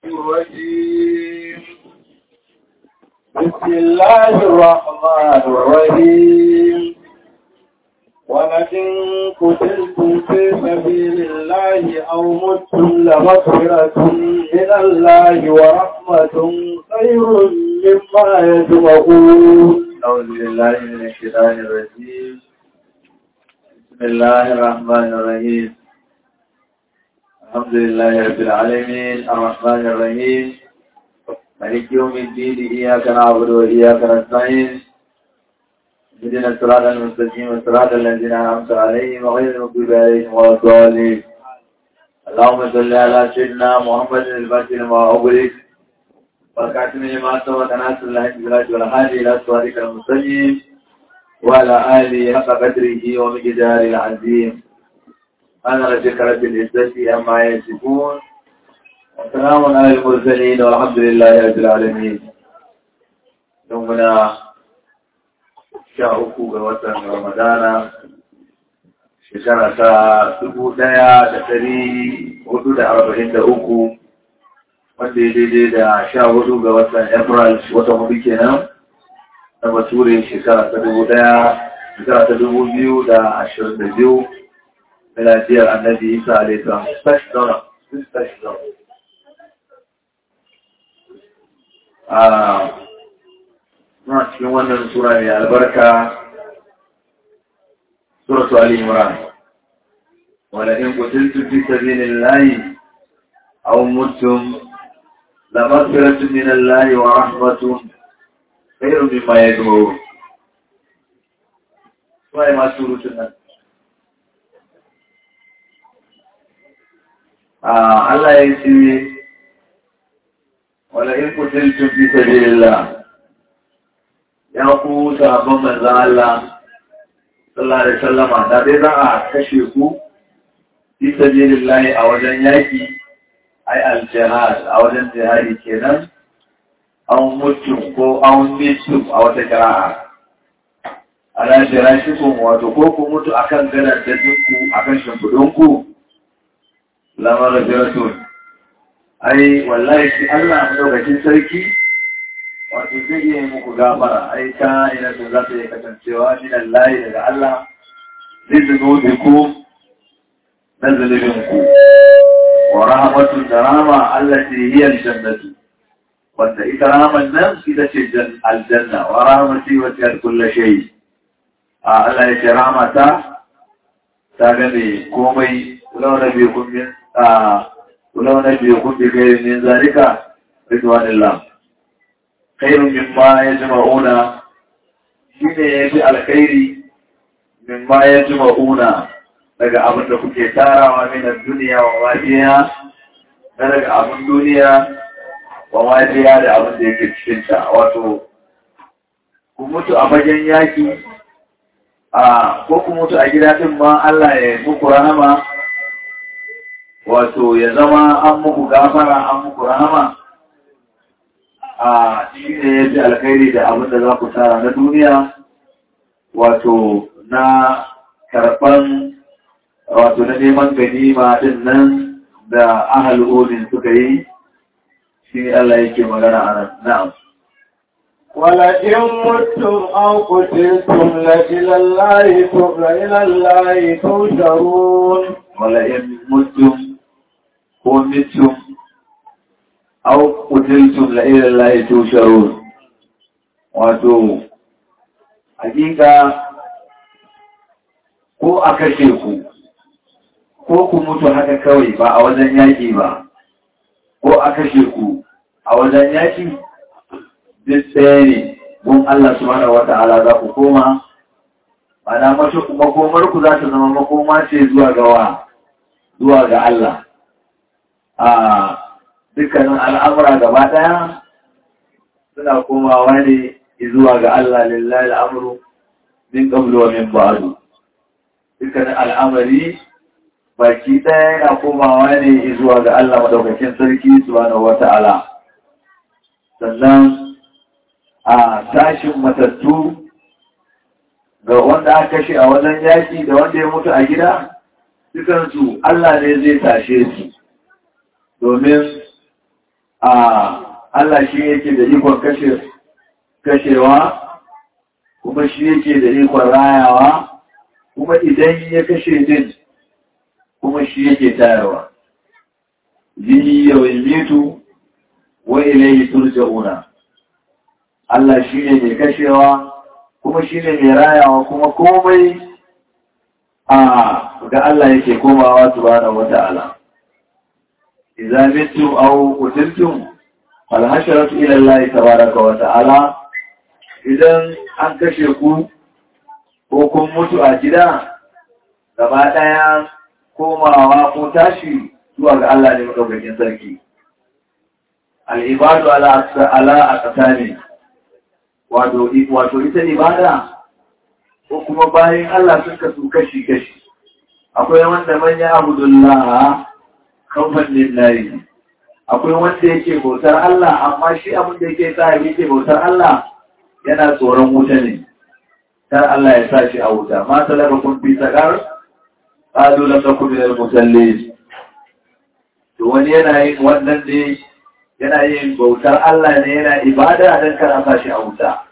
الرجيم بسم الله الرحمن الرحيم ولئن قتلتم في سبيل الله أو متم لمغفرة من الله ورحمة خير مما يجمعون أعوذ بالله من الشيطان الرجيم بسم الله الرحمن الرحيم الحمد لله رب العالمين الرحمن الرحيم مالك يوم الدين إياك نعبد وإياك نستعين اهدنا الصراط المستقيم صراط الذين أنعمت عليهم غير المغضوب عليهم ولا الضالين اللهم صل على سيدنا محمد الفاتح لما أغلق والكاتم لما سبق ناصر الله بالله والهادي إلى صراطك المستقيم وعلى آله حق قدره ومقداره العظيم أنا رجل رب العزة أما يصفون وسلام على المرسلين والحمد لله رب العالمين يومنا sha uku ga watan Ramadana shekara ta dubu ɗaya da ɗari hudu da arba'in da uku wanda ya daidai da sha hudu ga watan April watan hudu kenan na bature shekara ta dubu ɗaya shekara ta dubu biyu da ashirin da biyu miladiyar annabi Isa alaihi salam. Stash down. Stash down. muna cikin wannan sura mai albarka suratu Ali Imran wala in qutiltu fi sabilillahi aw mutum la maghfiratun min Allah wa rahmatun khairun mimma yajma'un sai ma surutun nan Allah ya ce wala in qutiltu fi sabilillahi ya ku sahabban manzan Allah sallallahu alaihi wasallama da dai za a kashe ku fi sabilillahi a wajen yaki ai al-jihad a wajen jihadi kenan an mutu ko an mitu a wata kira'a ala jirashikum wato ko ku mutu akan gadan da ku akan shimfidun ku lamar jiratun ai wallahi shi Allah madaukakin sarki wato zai iya muku gafara ai ta ina sun za ta yi kasancewa min Allah daga Allah zai zuno da ku na zunubin ku wa rahmatun da rama Allah ce hiyar jannatu wanda ita raman nan ita ce aljanna wa rahmati wa tiyar kulla shay a Allah ya ce rahmata ta game komai kulau na biyu kun min a kulau na biyu kun bi kai min zalika ridwanillah khairun mimma yajma'una shine yafi alkhairi mimma yajma'una daga abin da kuke tarawa min duniya wa wajiya na daga abin duniya wa wajiya da abin da yake cikin ta wato ku mutu a fagen yaki a ko ku mutu a gida din ma Allah ya muku rahama wato ya zama an muku gafara an muku rahama a shi ne ya fi alkhairi da abin da za ku tara na duniya wato na karɓan wato na neman ganima din nan da ahal olin suka yi shi ne Allah yake magana a nan na'am ولئن متم أو قتلتم لإلى الله إلى الله تحشرون ولئن متم ومتم aw qutiltum la ila allahi tusharun wato hakika ko a kashe ku ko ku mutu haka kawai ba a wajen yaki ba ko a kashe ku a wajen yaki duk ɗaya ne gun Allah subhanahu wa ta'ala za ku koma mana mace makomar ku za ta zama makoma ce zuwa ga wa zuwa ga Allah a dukkanin al'amura gaba ɗaya suna komawa ne zuwa ga Allah lillahi al'amuru min ƙablu wa min ba'adu. Dukkanin al'amari baki ɗaya yana komawa ne zuwa ga Allah madaukakin sarki subhanahu wa ta'ala. Sannan a tashin matattu ga wanda aka kashe a wajen yaƙi da wanda ya mutu a gida, dukansu Allah ne zai tashe su. domin a Allah shi yake da ikon kashe kashewa kuma shi yake da ikon rayawa kuma idan ya kashe din kuma shi yake tayarwa yi yau mitu wa ilayhi turja'una Allah shi ne mai kashewa kuma shi ne mai rayawa kuma komai a ga Allah yake komawa subhanahu wata'ala idza mittum aw qutiltum fal hasharatu ila Allah tabaaraka wa ta'ala idan an kashe ku ko kun mutu a gida gaba daya komawa ko tashi zuwa ga Allah ne madaukakin sarki al-ibadu ala ala aqsami wato wato ita ibada ko kuma bayan Allah sun kasu kashi-kashi akwai wanda manya abudullah kamfan lillahi akwai wanda yake bautar Allah amma shi abin da yake sa yake bautar Allah yana tsoron wuta ne kar Allah ya sa shi a wuta ma talaba kun fi sakar qalu lam nakum min al-musallin to wani yana yin wannan ne yana yin bautar Allah ne yana ibada dan kar a sa shi a wuta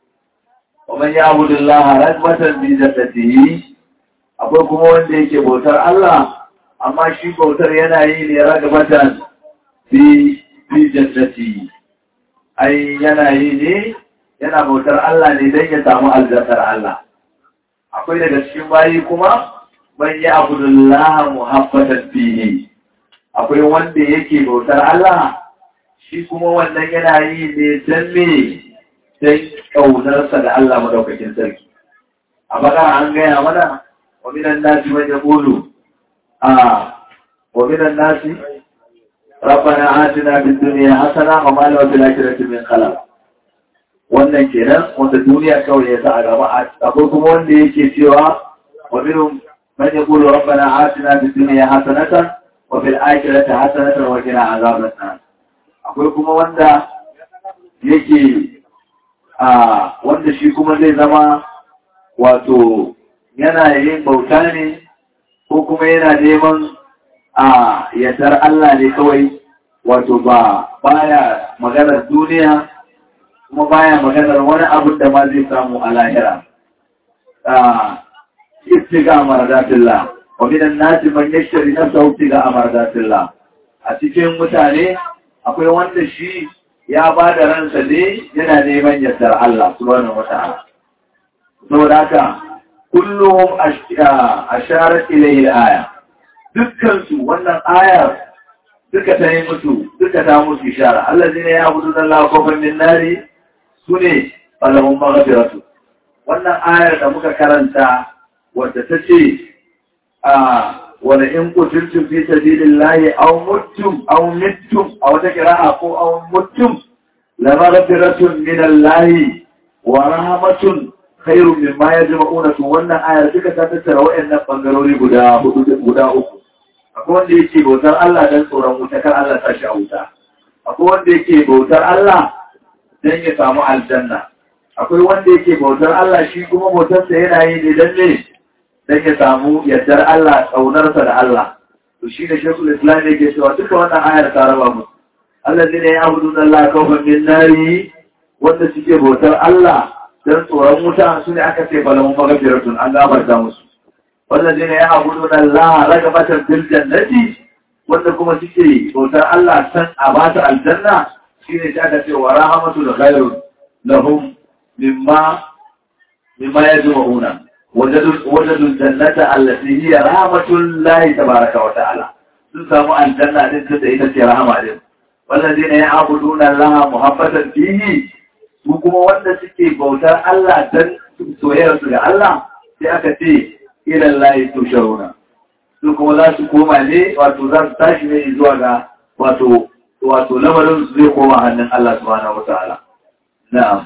ومن يعبد الله رغبة في جنته akwai kuma wanda yake bautar Allah amma shi bautar yana yi ne ragabatan fi fi jannati ai yana yi ne yana bautar Allah ne don ya samu aljannar Allah akwai daga cikin bayi kuma man ya abudullah muhabbatan fihi akwai wanda yake bautar Allah shi kuma wannan yana yi ne don me sai ƙaunarsa da Allah madaukakin sarki. A bakara an gaya mana, wa minan nasi man yaqulu a wa minan nasi rabbana atina fid dunya hasana wa ma lahu fil akhirati min khalaq. Wannan kenan wanda duniya kawai ya sa a gaba akwai kuma wanda yake cewa wa minhum man yaqulu rabbana atina fid dunya hasanatan wa fil akhirati hasanatan wa qina azaban nar. Akwai kuma wanda yake a wanda shi kuma zai zama wato yana yin bauta ne ko kuma yana neman a yardar Allah ne kawai wato ba baya maganar duniya kuma baya maganar wani abin da ma zai samu a lahira istiga maradatillah wa minan nasi man yashtari nafsahu istiga maradatillah a cikin mutane akwai wanda shi ya ba da ransa ne yana neman yardar Allah subhanahu wata'ala saboda haka kullum asharat ilayhi aya dukkan su wannan ayar duka ta yi musu duka ta musu ishara Allah zai ne ya abudu da Allah kofar min nari sune falahum maghfiratu wannan ayar da muka karanta wadda ta ce a wala in kutiltum fi sabilillahi aw muttum aw mittum aw takra'a ko aw muttum la maghfiratun min allahi wa rahmatun khairun mimma yajma'una to wannan ayar duka ta tattara wayannan bangarori guda hudu guda uku akwai wanda yake bautar Allah dan tsoron wuta kar Allah ta shi a wuta akwai wanda yake bautar Allah dan ya samu aljanna akwai wanda yake bautar Allah shi kuma bautarsa yana yi ne dan ne dan ya samu yardar Allah tsaunarsa da Allah to shi da shekul islam yake cewa duka wannan ayar ta raba mu Allah ne ya abudu da Allah kawfan min nari wanda suke bautar Allah dan tsoron wuta su ne aka ce falamun magafiratun an gabarta musu wanda ne ya abudu da Allah ragabatan fil jannati wanda kuma suke bautar Allah san a ba ta aljanna shine ta aka ce wa rahmatu da khairun lahum mimma mimma yajma'una وجدوا الجنة التي هي رحمة الله تبارك وتعالى سنسموا الجنة التي هي رحمة عليهم والذين يعبدون الله محبة فيه وكما وانا سكي بوتا الله دن سوير سوير الله سيأكتي إلى الله تشرون وكما ذا سكوما لي واتو ذا تاشمي إزواغا واتو واتو لمرن سيقوما عن الله سبحانه وتعالى نعم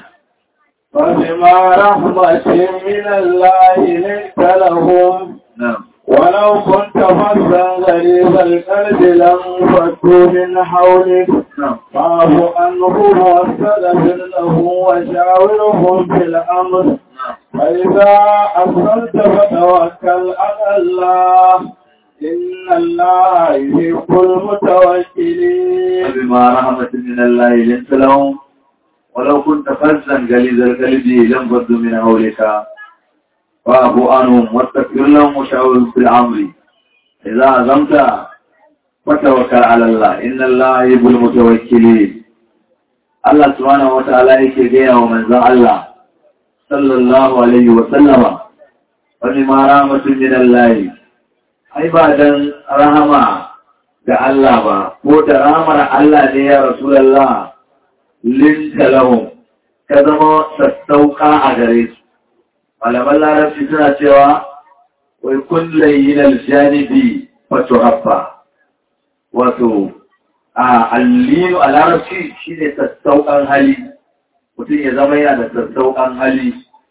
فبما رحمة من الله لنت لهم نعم ولو كنت فظا غريب القلب لانفضوا من حولك نعم فاعف عنهم واستغفر لهم وشاورهم في الامر نعم فاذا اصلت فتوكل على الله إن الله يحب المتوكلين فبما رحمة من الله لنت لهم ولو كنت فزا غليظ القلب لانفضوا من حولك فاعف عنهم واستغفر لهم وشاورهم في الامر اذا عزمت فتوكل على الله ان الله يحب المتوكلين الله سبحانه وتعالى yake gaya wa manzon Allah sallallahu alaihi wa sallama wani ma rahmatun min Allah ai ba dan rahama ga Allah ba ko da rahamar Allah ne ya Rasulullah linta lahum ka zama sassauka a gare su malaman larabci suna cewa wai kullum yin aljanibi wato habba wato a allinu a larabci shi ne sassauƙan hali mutum ya zama yana da sassauƙan hali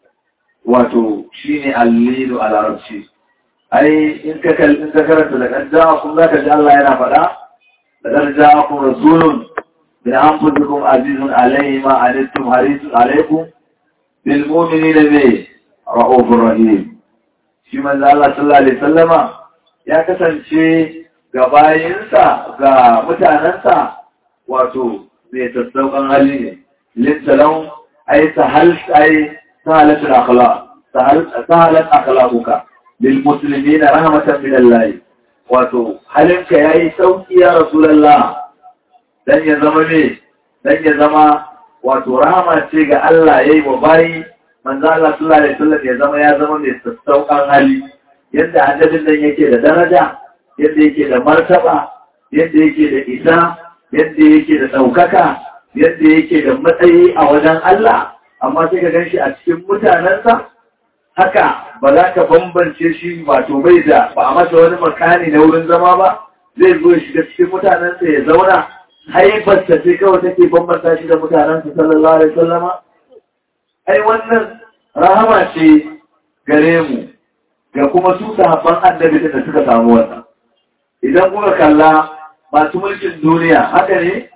wato shi ne allinu a larabci ai in ka karanta da kan ja'akun za ka ji Allah yana faɗa da kan ja'akun rasulun min anfusikum azizun alayhi ma anittum harisun alaykum bil mu'minina bi ra'ufur rahim shi manzo Allah sallallahu alaihi wasallama ya kasance ga bayinsa ga mutanensa wato mai sassauƙan hali ne lintalau ai sahal ai sahalatul akhlaq sahalat akhlaquka lil muslimina rahmatan min Allah wato halinka yayi sauki ya rasulullah dan ya zama ne dan ya zama wato rahama ce ga Allah yayi wa bayi manzo Allah sallallahu alaihi wasallam ya zama ya zama mai sassauƙan hali yadda annabin nan yake da daraja yadda yake da martaba yadda yake da isa yadda yake da ɗaukaka yadda yake da matsayi a wajen Allah amma sai ka ganshi a cikin mutanensa haka ba za ka bambance shi wato bai da ba a masa wani makani na wurin zama ba zai zo ya shiga cikin mutanensa ya zauna haifarsa sai kawai take bambanta shi da mutanensa sallallahu alaihi wasallama ai wannan rahama ce gare mu ga kuma su sahabban annabi da suka samu wannan idan kuka kalla masu mulkin duniya haka ne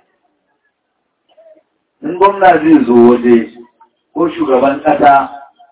in gwamna zai zo waje ko shugaban ƙasa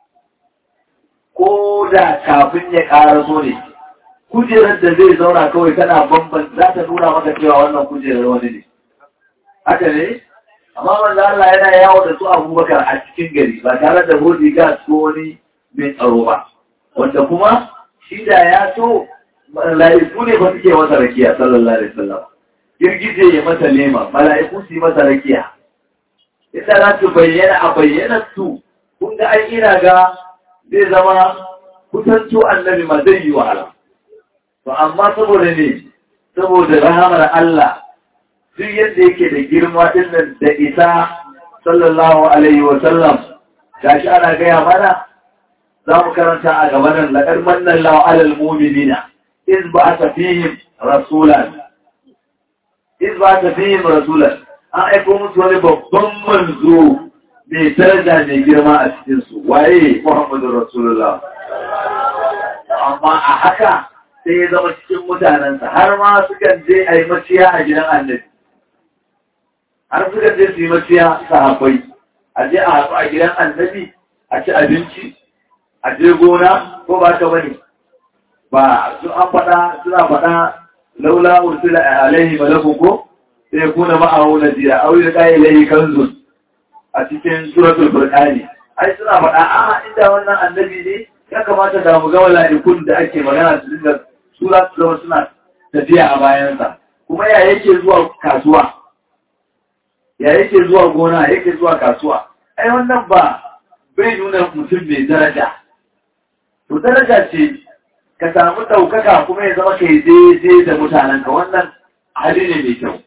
ko da kafin ya ƙara so ne kujerar da zai zauna kawai tana bamban za ta nuna maka cewa wannan kujerar wani ne haka ne amma manzo Allah yana yawo da su Abubakar a cikin gari ba tare da bodyguard ko wani mai tsaro ba wanda kuma shi da ya so mala'iku ne ba suke masa rakiya sallallahu alaihi wasallam girgije ya masa lema mala'iku su yi masa rakiya inda za su bayyana a bayyana su kun ga an ina ga zai zama kusanto annabi ma zai yi wahala to amma saboda ne saboda rahamar Allah duk yadda yake da girma din nan da isa sallallahu alaihi wasallam gashi ana gaya mana za mu karanta a gaban nan laƙar mannan lawa alal muminina iz ba ta fihim rasulan iz ba ta fihim rasulan an aiko musu wani babban manzo mai daraja mai girma a cikinsu waye muhammadu rasulullah amma a haka sai ya zama cikin mutanensa har ma sukan je a yi maciya a gidan annabi har sukan je su yi maciya sahabbai a je a haɗu a gidan annabi a ci abinci a je gona ko ba ta bane ba su an faɗa suna faɗa laula ursila alaihi malakun ko sai kuna ma'ahu nadira aw yulqa ilayhi kanzun a cikin suratul furqani ai suna faɗa a inda wannan annabi ne ya kamata da mu ga mala'ikun da ake magana su dinga sura su zama suna tafiya a bayansa kuma ya yake zuwa kasuwa ya yake zuwa gona yake zuwa kasuwa ai wannan ba bai nuna mutum mai daraja to daraja ce ka samu ɗaukaka kuma ya zama kai daidai da mutanenka wannan hali ne mai kyau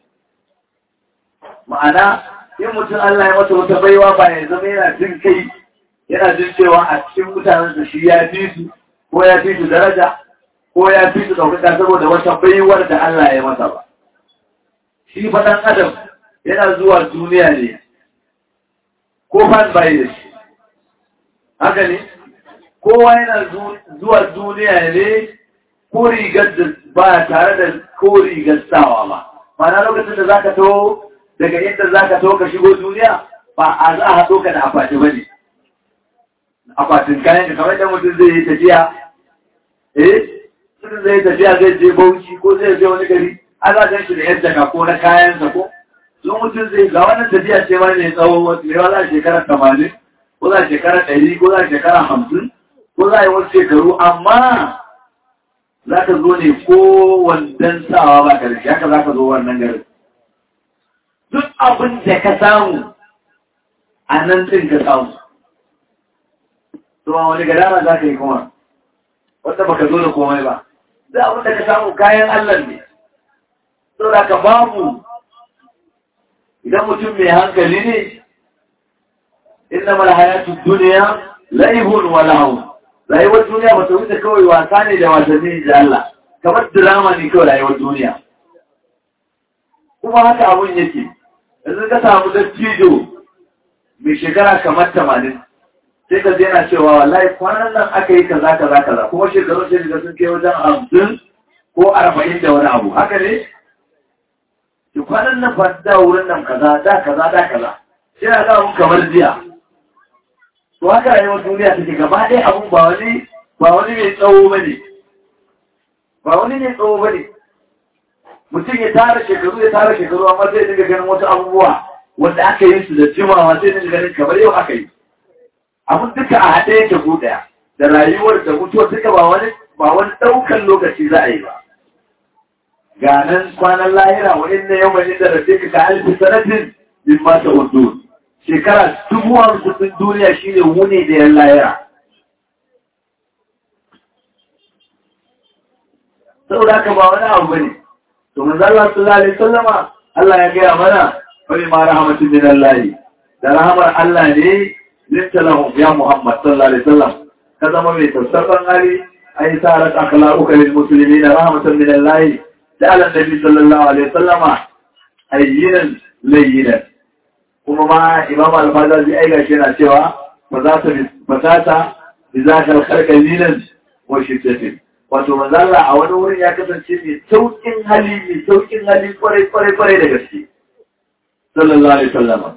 ma'ana in mutum Allah ya masa wata baiwa ba ya zama yana jin kai yana jin cewa a cikin mutanensa shi ya fi su ko ya fi su daraja ko ya fi su ɗaukaka saboda wata baiwar da Allah ya masa ba shi faɗan adam yana zuwa duniya ne ko fan bai da shi haka ne kowa yana zuwa duniya ne ko rigar da ba tare da ko rigar sawa ba mana lokacin da zaka to daga inda zaka to ka shigo duniya ba a za a haɗo ka da akwati ba ne akwatin kayan ka kamar da mutum zai yi tafiya eh mutum zai tafiya zai je bauchi ko zai je wani gari an za gan shi da yadda ka ko na kayansa ko sun mutum zai ga wannan tafiya ce ma mai tsawo wasu mai za shekara tamanin ko za shekara ɗari ko za shekara hamsin ko za a yi wasu shekaru amma za ka zo ne ko wandan sawa ba ka da shi haka za ka zo wannan garin duk abin da ka samu a nan ɗin ka samu Tuma wani gadara za ka yi kuma wanda baka zo da komai ba za abin da ka samu kayan Allah ne saboda ka babu idan mutum mai hankali ne inna mal hayatu dunya laihun wa lahu rayuwar duniya ba ta wuce kawai wasa ne da wasanni da Allah kamar drama ne kawai rayuwar duniya kuma haka abun yake yanzu ka samu dattijo mai shekara kamar tamanin sai ka yana cewa wallahi kwanan nan aka yi kaza kaza kaza kuma shekaru sai da sun kai wajen hamsin ko arba'in da wani abu haka ne ki kwanan nan fa da wurin nan kaza da kaza da kaza sai na ga mun kamar jiya to haka rayuwar duniya take gaba ɗaya abun ba wani ba wani mai tsawo bane ba wani mai tsawo bane mutum ya tara shekaru ya tara shekaru amma sai dinga ganin wasu abubuwa wanda aka yi su da jimawa sai dinga ganin kamar yau aka yi abin duka a haɗe yake ku ɗaya da rayuwar da mutuwar duka ba wani ba wani ɗaukan lokaci za a yi ba ga nan kwanan lahira wa inna yau mai da rafe ka alfi sanatin bin mata hudu shekara dubu hamsin duniya shine wuni da yan lahira saboda haka ba wani abu bane to manzo Allah sallallahu alaihi wasallama Allah ya gaya mana wani ma rahmatin min Allah da rahamar Allah ne linta lahum ya Muhammad sallallahu alaihi wasallam ka zama mai tausasan hali ai sarat akhlaquka lil muslimin rahmatan min Allah da ala nabi sallallahu alaihi wasallama ayyinan layyinan kuma ma imam al-fazazi ai gashi yana cewa fa za ta fa za ta bi zakal khalqalinan wa shiddatin wato manzo Allah a wani wurin ya kasance mai saukin hali mai saukin hali kwarai kwarai kwarai da gaske sallallahu alaihi wasallama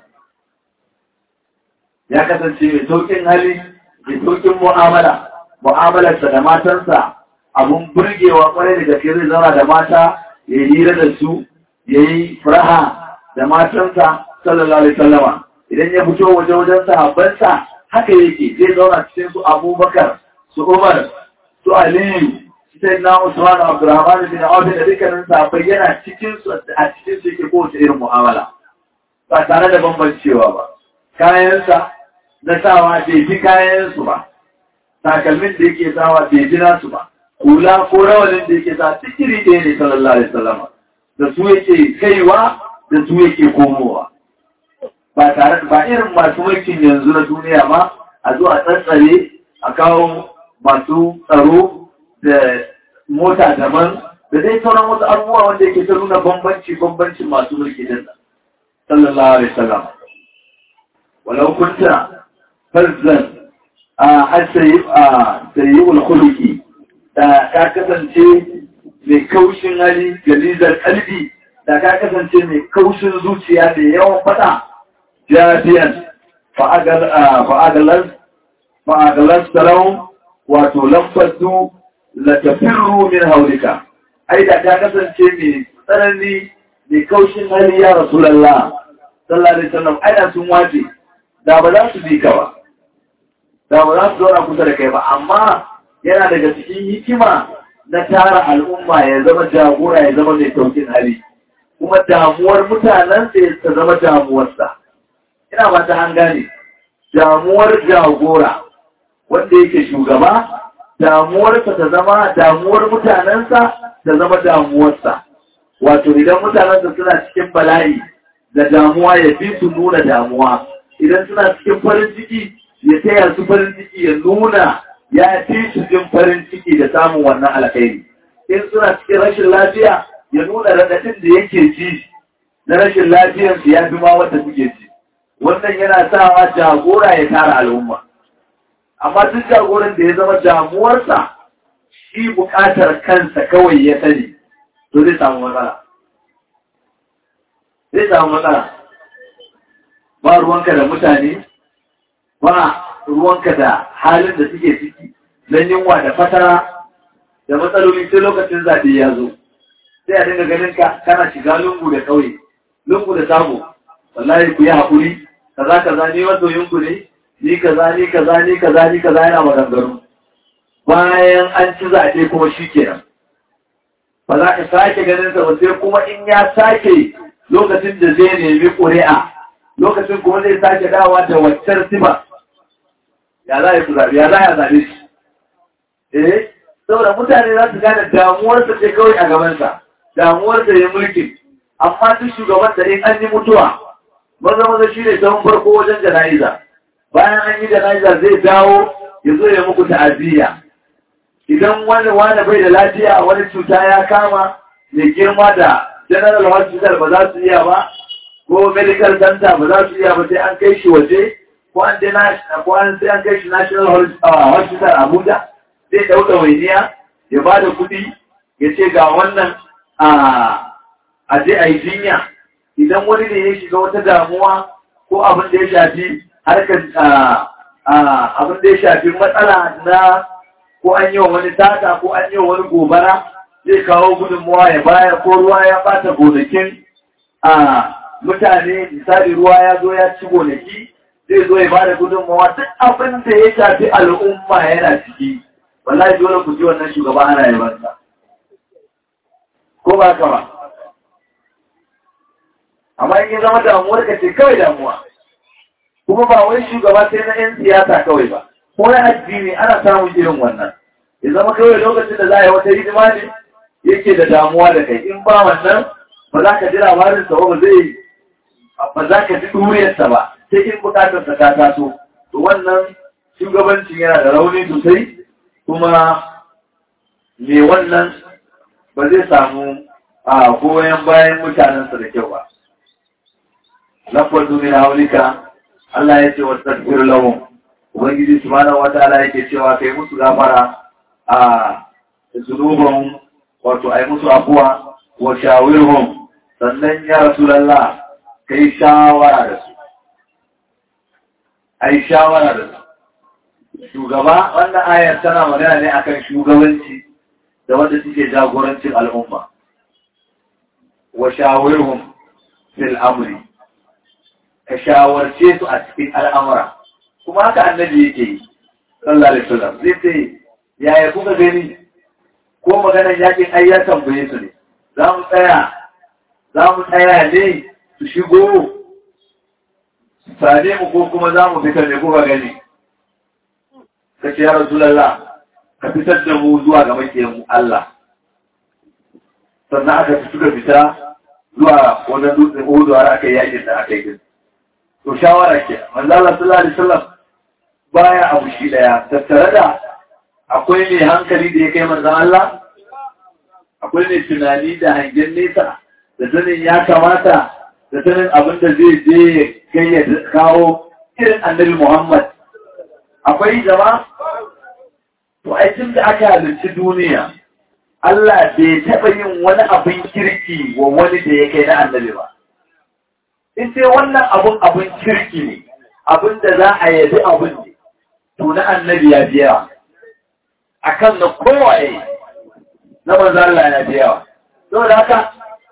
ya kasance mai saukin hali mai saukin mu'amala mu'amalarsa da matansa abun burgewa kwarai da gaske zai zauna da mata ya yi hira da su ya yi furaha da matansa sallallahu alaihi wasallama idan ya fito waje wajen sahabbansa haka yake zai zauna cikin su abubakar su umar su aliyu sai na usman abdurrahman bin auf da dukkanin sahabbai yana cikin su a cikin su yake kowace irin mu'amala ba tare da bambancewa ba kayansa na sawa bai fi kayansu ba takalmin da yake sawa bai fi nasu ba kula ko rawanin da yake sa tikiri ɗaya ne sallallahu alaihi wasallam da su yake kaiwa da su yake komowa ba tare ba irin masu mulkin yanzu na duniya ma a zo a tsantsare a kawo masu tsaro da mota daban da dai sauran wasu abubuwa wanda yake ta nuna bambanci bambancin masu mulki din nan sallallahu alaihi wasallam walau kunta farzan a sayi'ul khuluqi da ka kasance mai kaushin hali galizar kalbi da ka kasance mai kaushin zuciya da yawan fada jafiyan fa'agalar sarau wato lamfasu la tafirru min haulika ai da ka kasance mai tsanani mai kaushin hali ya rasulallah sallallahu alaihi wasallam ai sun wace da ba za su bi ka ba da ba za su zauna kusa da kai ba amma yana daga cikin hikima na tara al'umma ya zama jagora ya zama mai saukin hali kuma damuwar mutanen sai ta zama damuwarsa ina ba ta an gane damuwar jagora wanda yake shugaba damuwarsa ta zama damuwar mutanensa ta zama damuwarsa wato idan mutanensa suna cikin bala'i da damuwa ya fi su nuna damuwa idan suna cikin farin ciki ya taya su farin ciki ya nuna ya fi su jin farin ciki da samun wannan alkhairi in suna cikin rashin lafiya ya nuna raɗaɗin da yake ji na rashin lafiyarsu ya fi ma wanda suke ji wannan yana sawa jagora ya tara al'umma amma duk jagoran da ya zama damuwarsa shi buƙatar kansa kawai ya sani to zai samu matsala zai samu matsala ba ruwanka da mutane ba ruwanka da halin da suke ciki don yunwa da fatara da matsaloli sai lokacin zaɓe ya zo sai a dinga ganin ka kana shiga lungu da ƙauye lungu da sabo wallahi ku yi haƙuri kaza kaza ni masoyin ku ne ni kaza ni kaza ni kaza ni kaza yana maganganu bayan an ci zaɓe kuma shi kenan ba za ka sake ganin sa ba sai kuma in ya sake lokacin da zai nemi ƙuri'a lokacin kuma zai sake dawa da waccar sifa ya za a yi zaɓe ya za a zaɓe shi eh saboda mutane za su gane damuwarsa ce kawai a gabansa damuwarsa ya mulki amma duk shugaban da in an yi mutuwa maza maza shi ne sahun farko wajen jana'iza bayan an yi jana'iza zai dawo ya zo ya muku ta'aziyya idan wani wani bai da lafiya wani cuta ya kama mai girma da general hospital ba za su iya ba ko medical center ba za su iya ba sai an kai shi waje ko an ko an sai an kai shi national hospital abuja zai ɗauka wainiya ya ba da kuɗi ya ce ga wannan a je a yi jinya idan wani ne ya shiga wata damuwa ko abin da ya shafi harkar abin da ya shafi matsala na ko an yi wa wani tata ko an yi wa wani gobara zai kawo gudunmuwa ya bayar ko ruwa ya bata gonakin a mutane misali ruwa ya zo ya ci gonaki zai zo ya bada gudunmuwa duk abin da ya shafi al'umma yana ciki wallahi dole ku ji wannan shugaba ana yabansa ko ba ka ba amma in zama damuwar ka ce kawai damuwa kuma ba wai shugaba sai na 'yan siyasa kawai ba ko na addini ana samun irin wannan ya zama kawai lokacin da za a yi wata hidima ne yake da damuwa da kai in ba wannan ba za ka ji labarinsa ba zai ba za ka ji duriyarsa ba sai in bukatarsa ta taso to wannan shugabancin yana da rauni sosai kuma me wannan ba zai samu a goyon bayan mutanensa da kyau ba lafar duniya haulika Allah ya ce wa tafiyar lahum Ubangiji subhanahu wa ta'ala yake cewa kai musu gafara a zunuban wato ai musu afuwa wa shawirhum sannan ya rasulullah kai shawara da su ai shawara da su shugaba wannan ayar tana magana ne akan shugabanci da wanda suke jagorancin al'umma wa shawirhum fil amri ka shawarce su a cikin al'amura kuma haka annabi yake yi sallallahu alaihi wasallam zai ce yaya kuka gani ko maganar yakin ai ya tambaye su ne za mu tsaya za mu tsaya ne su shigo sane mu ko kuma za mu fitar ne kuka gani ka ce ya rasulallah ka fitar da mu zuwa ga makiyan mu Allah sannan aka fi suka fita zuwa wannan dutsen Uhud har aka yi yakin da aka yi to shawara ke manzo Allah sallallahu alaihi wasallam baya abu shi daya tattare da akwai mai hankali da ya kai manzo Allah akwai mai tunani da hangen nesa da sanin ya kamata da sanin abin da zai je kai ya kawo irin annabi Muhammad akwai jama to ai tun da aka halarci duniya Allah bai taɓa yin wani abin kirki wa wani da ya kai na annabi ba in sai wannan abun abin kirki ne abin da za a yabi abin ne to na annabi ya biya a kan na kowaye na manzo Allah ya biya saboda haka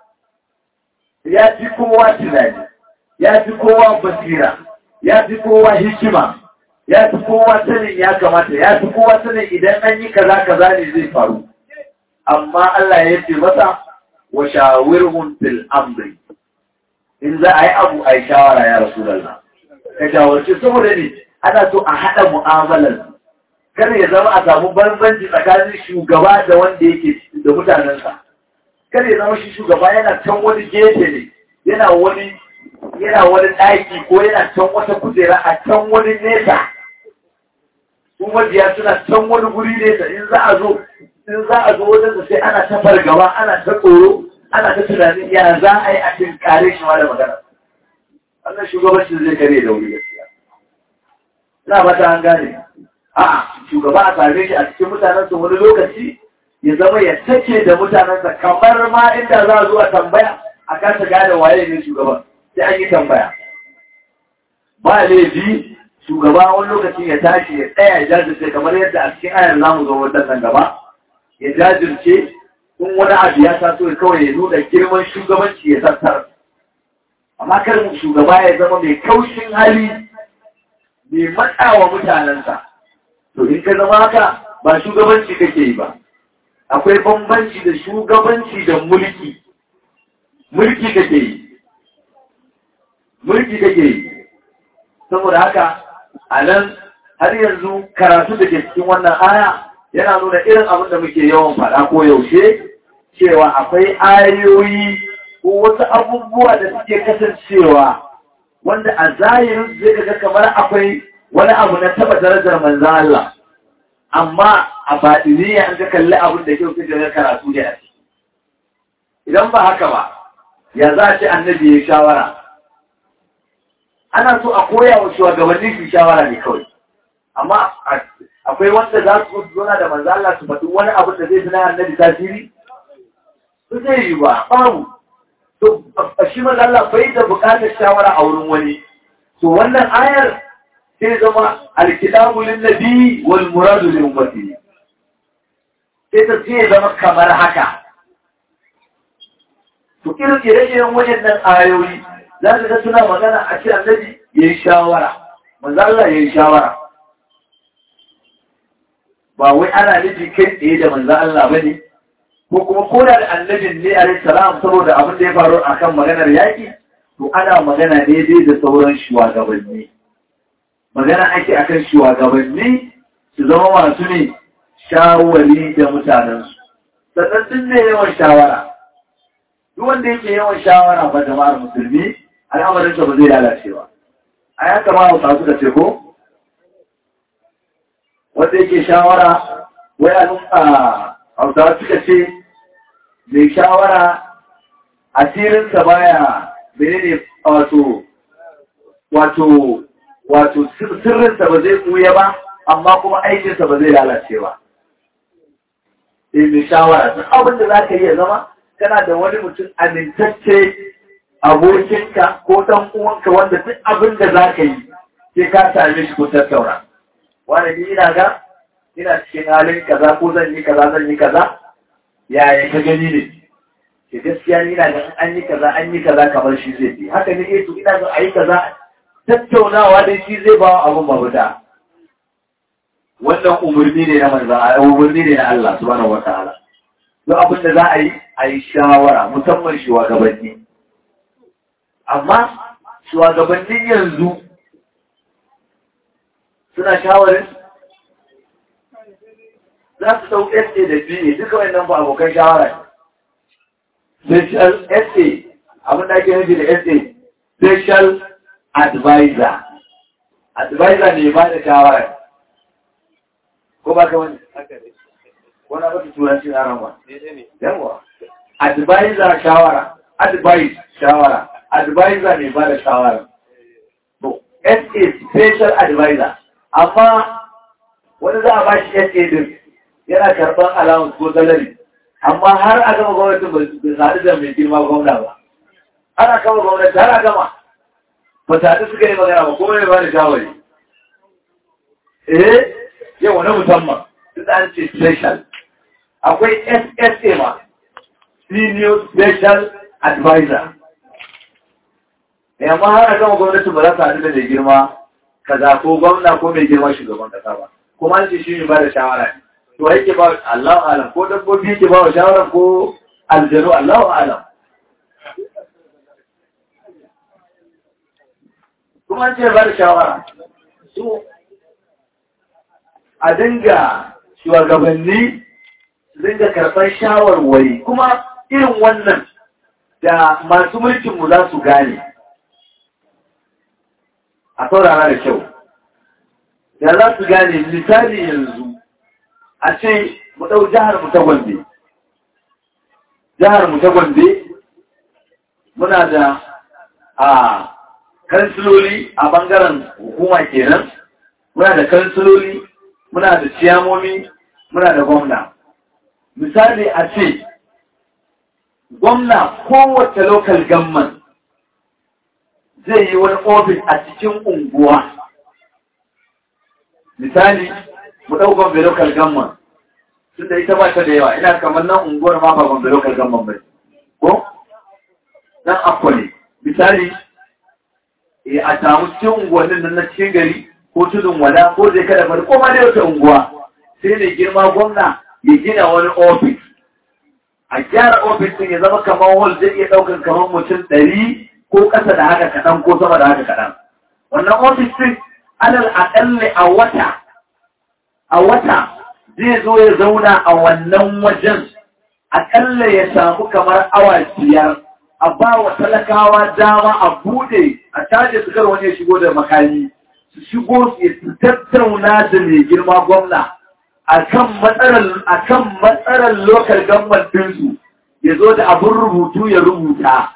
ya fi kowa tunani ya fi kowa basira ya fi kowa hikima ya fi kowa sanin ya kamata ya fi kowa sanin idan an yi kaza kaza ne zai faru amma Allah ya ce masa wa shawirhum fil amri in za a yi abu a yi shawara ya Rasulallah. Ka shawarci saboda ne ana so a haɗa mu'amalar. Kar ya zama a samu bambanci tsakanin shugaba da wanda yake da mutanensa. Kar ya zama shi shugaba yana can wani gefe ne, yana wani yana wani ɗaki ko yana can wata kujera a can wani nesa. Su mabiya suna can wani guri nesa in za a zo in za a zo wajen sai ana ta fargaba ana ta tsoro ana ta tunanin ya za a yi a cikin kare shi ma da magana wannan shugabancin zai kare da wuri gaskiya ina ba ta an gane a shugaba a same shi a cikin mutanensa wani lokaci ya zama ya take da mutanensa kamar ma inda za a zo a tambaya a kasa gane waye ne shugaban sai an yi tambaya ba laifi shugaba wani lokaci ya tashi ya tsaya ya jajirce kamar yadda a cikin ayar zamu zo wannan gaba ya jajirce in wani abu ya taso ya kawai ya nuna girman shugabanci ya tattar amma kar shugaba ya zama mai kaushin hali mai matsawa mutanensa to in ka zama haka ba shugabanci kake yi ba akwai bambanci da shugabanci da mulki mulki kake yi mulki kake yi saboda haka a nan har yanzu karatu da ke cikin wannan aya yana nuna irin abin da muke yawan faɗa ko yaushe cewa akwai ayoyi ko wasu abubuwa da suke kasancewa wanda a zahirin zai ga kamar akwai wani abu na taba darajar manzan Allah amma a baɗiniya an ka kalli abin da kyau kaje ga karatu ne a ciki idan ba haka ba ya za a ce annabi ya shawara ana so a koya wa shugabanni su shawara ne kawai amma akwai wanda za su zona da manzo Allah su faɗi wani abu da zai fi na annabi tasiri su zai yi ba babu to shi manzo Allah bai da buƙatar shawara a wurin wani to wannan ayar sai zama alkitabu lin nabi wal muradu lil ummati sai ta ce zama kamar haka to irin ire-iren waɗannan ayoyi za ka ga suna magana a ce annabi ya yi shawara manzo Allah ya yi shawara ba wai ana nufi kai tsaye da manzo Allah bane ko kuma ko da annabin ne alaihi salam saboda abin da ya faru akan maganar yaki to ana magana ne dai da sauran shugabanni magana ake akan shugabanni su zama masu ne shawari da mutanensu sannan sun ne yawan shawara duk wanda yake yawan shawara ba jama'ar musulmi al'amarinsa ba zai lalace ba a ya kama hausa suka ce ko wanda yake shawara wai a hausa suka ce mai shawara asirinsa baya menene wato wato wato sirrinsa ba zai ɓuya ba amma kuma aikinsa ba zai lalace ba sai mai shawara duk abin da za ka iya zama kana da wani mutum amintacce abokinka ko ɗan uwanka wanda duk abin da za ka yi sai ka same shi ko tattauna wani ni ina ga ina cikin halin kaza ko zan yi kaza zan yi kaza yaya ka gani ne ke gaskiya ni ina ga an yi kaza an yi kaza kamar shi zai fi haka ne eh to ina ga a yi kaza tattaunawa da shi zai ba abin mabuda wannan umarni ne na manzan umarni ne na Allah subhanahu wa ta'ala duk abin da za a yi a yi shawara musamman shugabanni amma shugabannin yanzu suna shawarin za su ɗau SA da BA duka wannan ba abokan shawara special SA abin da ake nufi da SA special advisor advisor ne ba da shawara ko ba ka wani wani abin turanci na rama yawa advisor shawara advice shawara advisor ne ba da shawara to SA special advisor amma wani za a ba shi SA din yana karɓar allowance ko salary amma har a gama gwamnatin ba sadu da mai girma gwamna ba ana kama gwamnati har a gama ba sadu suka yi magana ba kuma ya ba da shawari eh yau na musamman duk an ce special akwai SSA ma senior special advisor ne amma har a gama gwamnati ba za su haɗu da mai girma kaza ko gwamna ko mai girma shugaban kasa ba kuma an ce shi ne ba da shawara ne to yake ba Allah alam ko dabbobi yake ba wa shawara ko aljanu Allah alam kuma an ce ba da shawara so a dinga shugabanni su dinga karɓar shawarwari kuma irin wannan da masu mulkinmu za su gane a saurara da kyau da za su gane misali yanzu a ce mu ɗau jihar mu ta gombe jihar mu ta gombe muna da a kansiloli a bangaren hukuma kenan muna da kansiloli muna da ciyamomi muna da gwamna misali a ce gwamna kowace local government zai yi wani ofis a cikin unguwa misali mu ɗau gombe local government tun da ita ba ta da yawa ina kamar nan unguwar ma ba gombe lokal gamban bai ko nan akwa ne misali e a samu cikin unguwannin nan na cikin gari ko tudun wada ko zai kada bari ko ma da wata unguwa sai ne girma gwamna ya gina wani ofis a gyara ofis din ya zama kamar hall zai iya ɗaukar kamar mutum ɗari ko ƙasa da haka kaɗan ko sama da haka kaɗan wannan ofis din alal aƙalli a wata a wata zai zo ya zauna a wannan wajen aƙalla ya samu kamar awa biyar a ba wa talakawa dama a bude a caje su kar wani ya shigo da makami su shigo su tattauna da mai girma gwamna a kan matsalar lokal gamban ɗinsu ya zo da abin rubutu ya rubuta.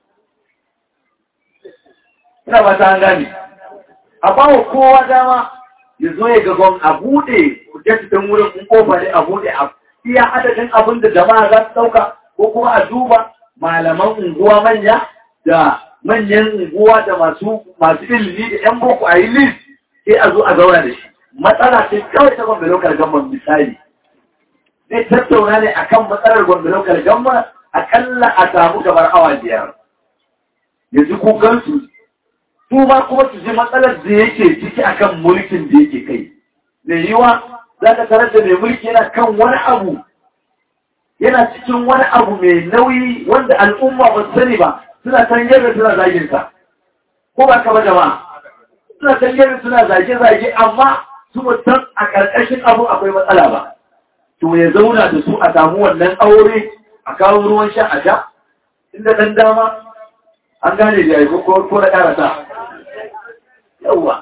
Ina ba ta gani. A ba wa kowa dama ya zo ya gagon a bude kujetitin wurin in kofa ne a bude a iya adadin abin da jama'a za su ɗauka ko kuma a duba malaman unguwa manya da manyan unguwa da masu masu ilimi da yan boko a yi list sai a zo a zauna da shi matsala ce kawai ta gwamnati lokal gamban misali zai tattauna ne akan matsalar gwamnati lokal gamban akalla a samu kamar awa biyar yanzu kukansu su ma kuma su ji matsalar da yake ciki akan mulkin da yake kai mai yiwa za ka tarar da mai mulki yana kan wani abu yana cikin wani abu mai nauyi wanda al'umma ba su sani ba suna san yadda suna zagin sa ko ba ka ba jama'a suna san yadda suna zage-zage amma su san a ƙarƙashin abu akwai matsala ba to ya zauna da su a samu wannan aure a kawo ruwan sha a sha inda ɗan dama an gane da yayi ko ko na ƙarasa yawwa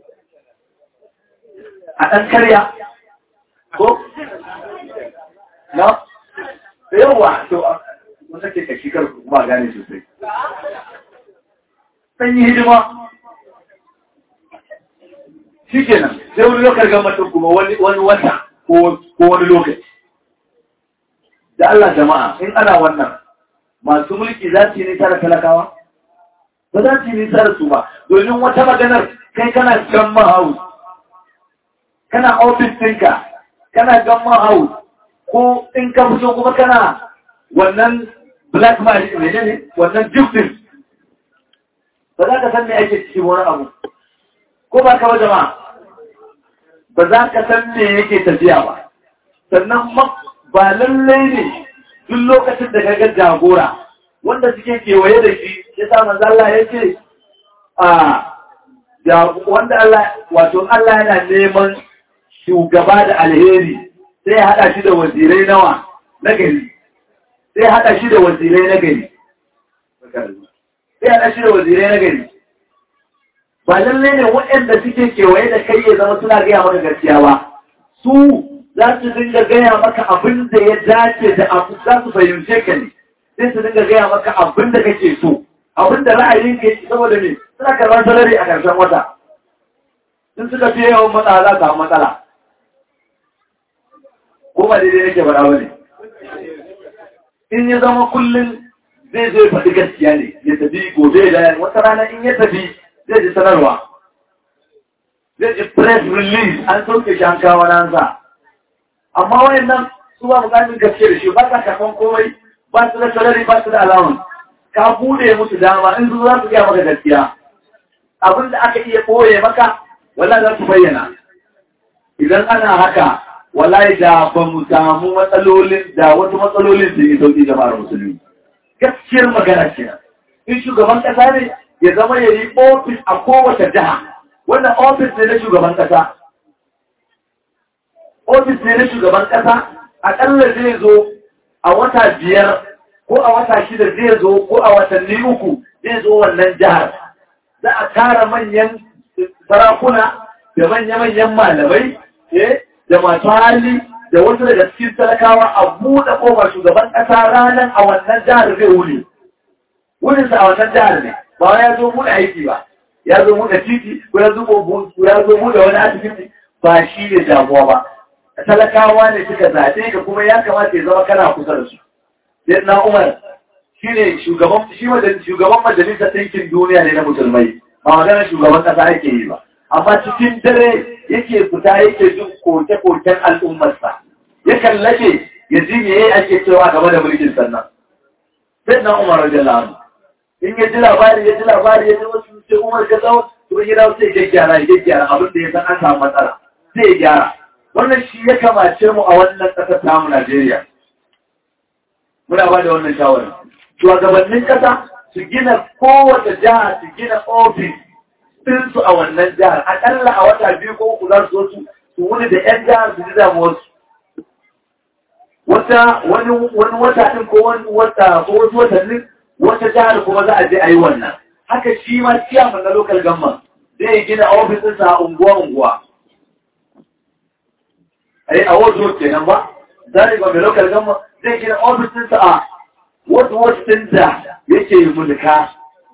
a ɗan karya ko na da yawa to mun sake kashi kar kuma gane sosai dan yi hidima shikenan sai wani lokacin ga mutum kuma wani wani wata ko ko wani lokaci da Allah jama'a in ana wannan masu mulki za su yi nisa da talakawa ba za su yi nisa da su ba domin wata maganar kai kana gamma house kana ofis ɗinka kana gamma house ko in ka fito kuma kana wannan black magic ne ne wannan gifting ba za ka san me ake ciki wani abu ko ba ka ba jama'a ba za ka san me yake tafiya ba sannan ba lallai ne duk lokacin da kaga jagora wanda suke kewaye da shi ya sa manzo Allah ya ce a wanda Allah wato Allah yana neman shugaba da alheri sai haɗa shi da wazirai nawa na gari sai haɗa shi da wazirai na gari sai haɗa shi da wazirai na gari ba lallai ne waɗanda suke kewaye da kai ya zama suna gaya maka gaskiya ba su za su dinga gaya maka abin da ya dace da abu za su fahimce ka ne sai su dinga gaya maka abin da kake so abin da ra'ayin ka yi saboda me suna karɓar salari a ƙarshen wata in suka fiye yawan matsala za su samu matsala ko ba daidai nake faɗa ba ne in ya zama kullum zai zai faɗi gaskiya ne ya tafi gobe da wata rana in ya tafi zai ji sanarwa zai ji press release an sauke shi an kawo nansa amma wayan nan su ba bukatar gaske da shi ba ka kafan komai ba su da salari ba su da allowance ka bude musu dama in su za su gaya maka gaskiya abin da aka iya ɓoye maka wala za su bayyana idan ana haka wallahi da ba mu samu matsalolin da wasu matsalolin sun yi sauƙi jama'ar musulmi gaskiyar magana ce in shugaban ƙasa ne ya zama ya yi ofis a kowace jiha wannan ofis ne na shugaban ƙasa ofis ne na shugaban ƙasa aƙalla zai zo a wata biyar ko a wata shida zai zo ko a watanni uku zai zo wannan jihar za a tara manyan sarakuna da manya-manyan malamai da masu hali da wasu daga cikin talakawa a buɗe ƙofar shugaban ƙasa ranar a wannan jihar zai wuni. Wurinsa a wannan jihar ne, ba ya zo buɗe aiki ba, ya zo buɗe titi ko ya zo buɗe wani asibiti ba shi ne damuwa ba. Talakawa ne suka zaɓe ka kuma ya kamata ya zama kana kusa da su. Sai na Umar shi ne shugaban majalisar ɗinkin duniya ne na musulmai, ba maganar shugaban ƙasa ake yi ba. amma cikin dare yake fita yake jin koke-koken al'ummarsa yakan lafe ya ji me ake cewa game da mulkin sannan sai na umar radiyallahu anhu in ya ji labari ya ji labari ya ji wasu sai umar ka tsawo to ya dawo sai ya gyara ya gyara abin da ya san an samu matsala sai ya gyara wannan shi ya kamace mu a wannan ƙasar tamu Najeriya muna ba da wannan shawarar shugabannin ƙasa su gina kowace jiha su gina ofis ɗinsu a wannan jihar aƙalla a wata biyu ko uku za su su su wuni da 'yan jihar su ji damuwarsu wata wani wani wata ɗin ko wani wata ko wasu watannin wata jihar kuma za a je a yi wannan haka shi ma ciyaman na local government zai gina ofisinsa a unguwa-unguwa ai a wasu kenan ba zai ga mai local government zai gina ofisinsa a wasu wasu da yake mulka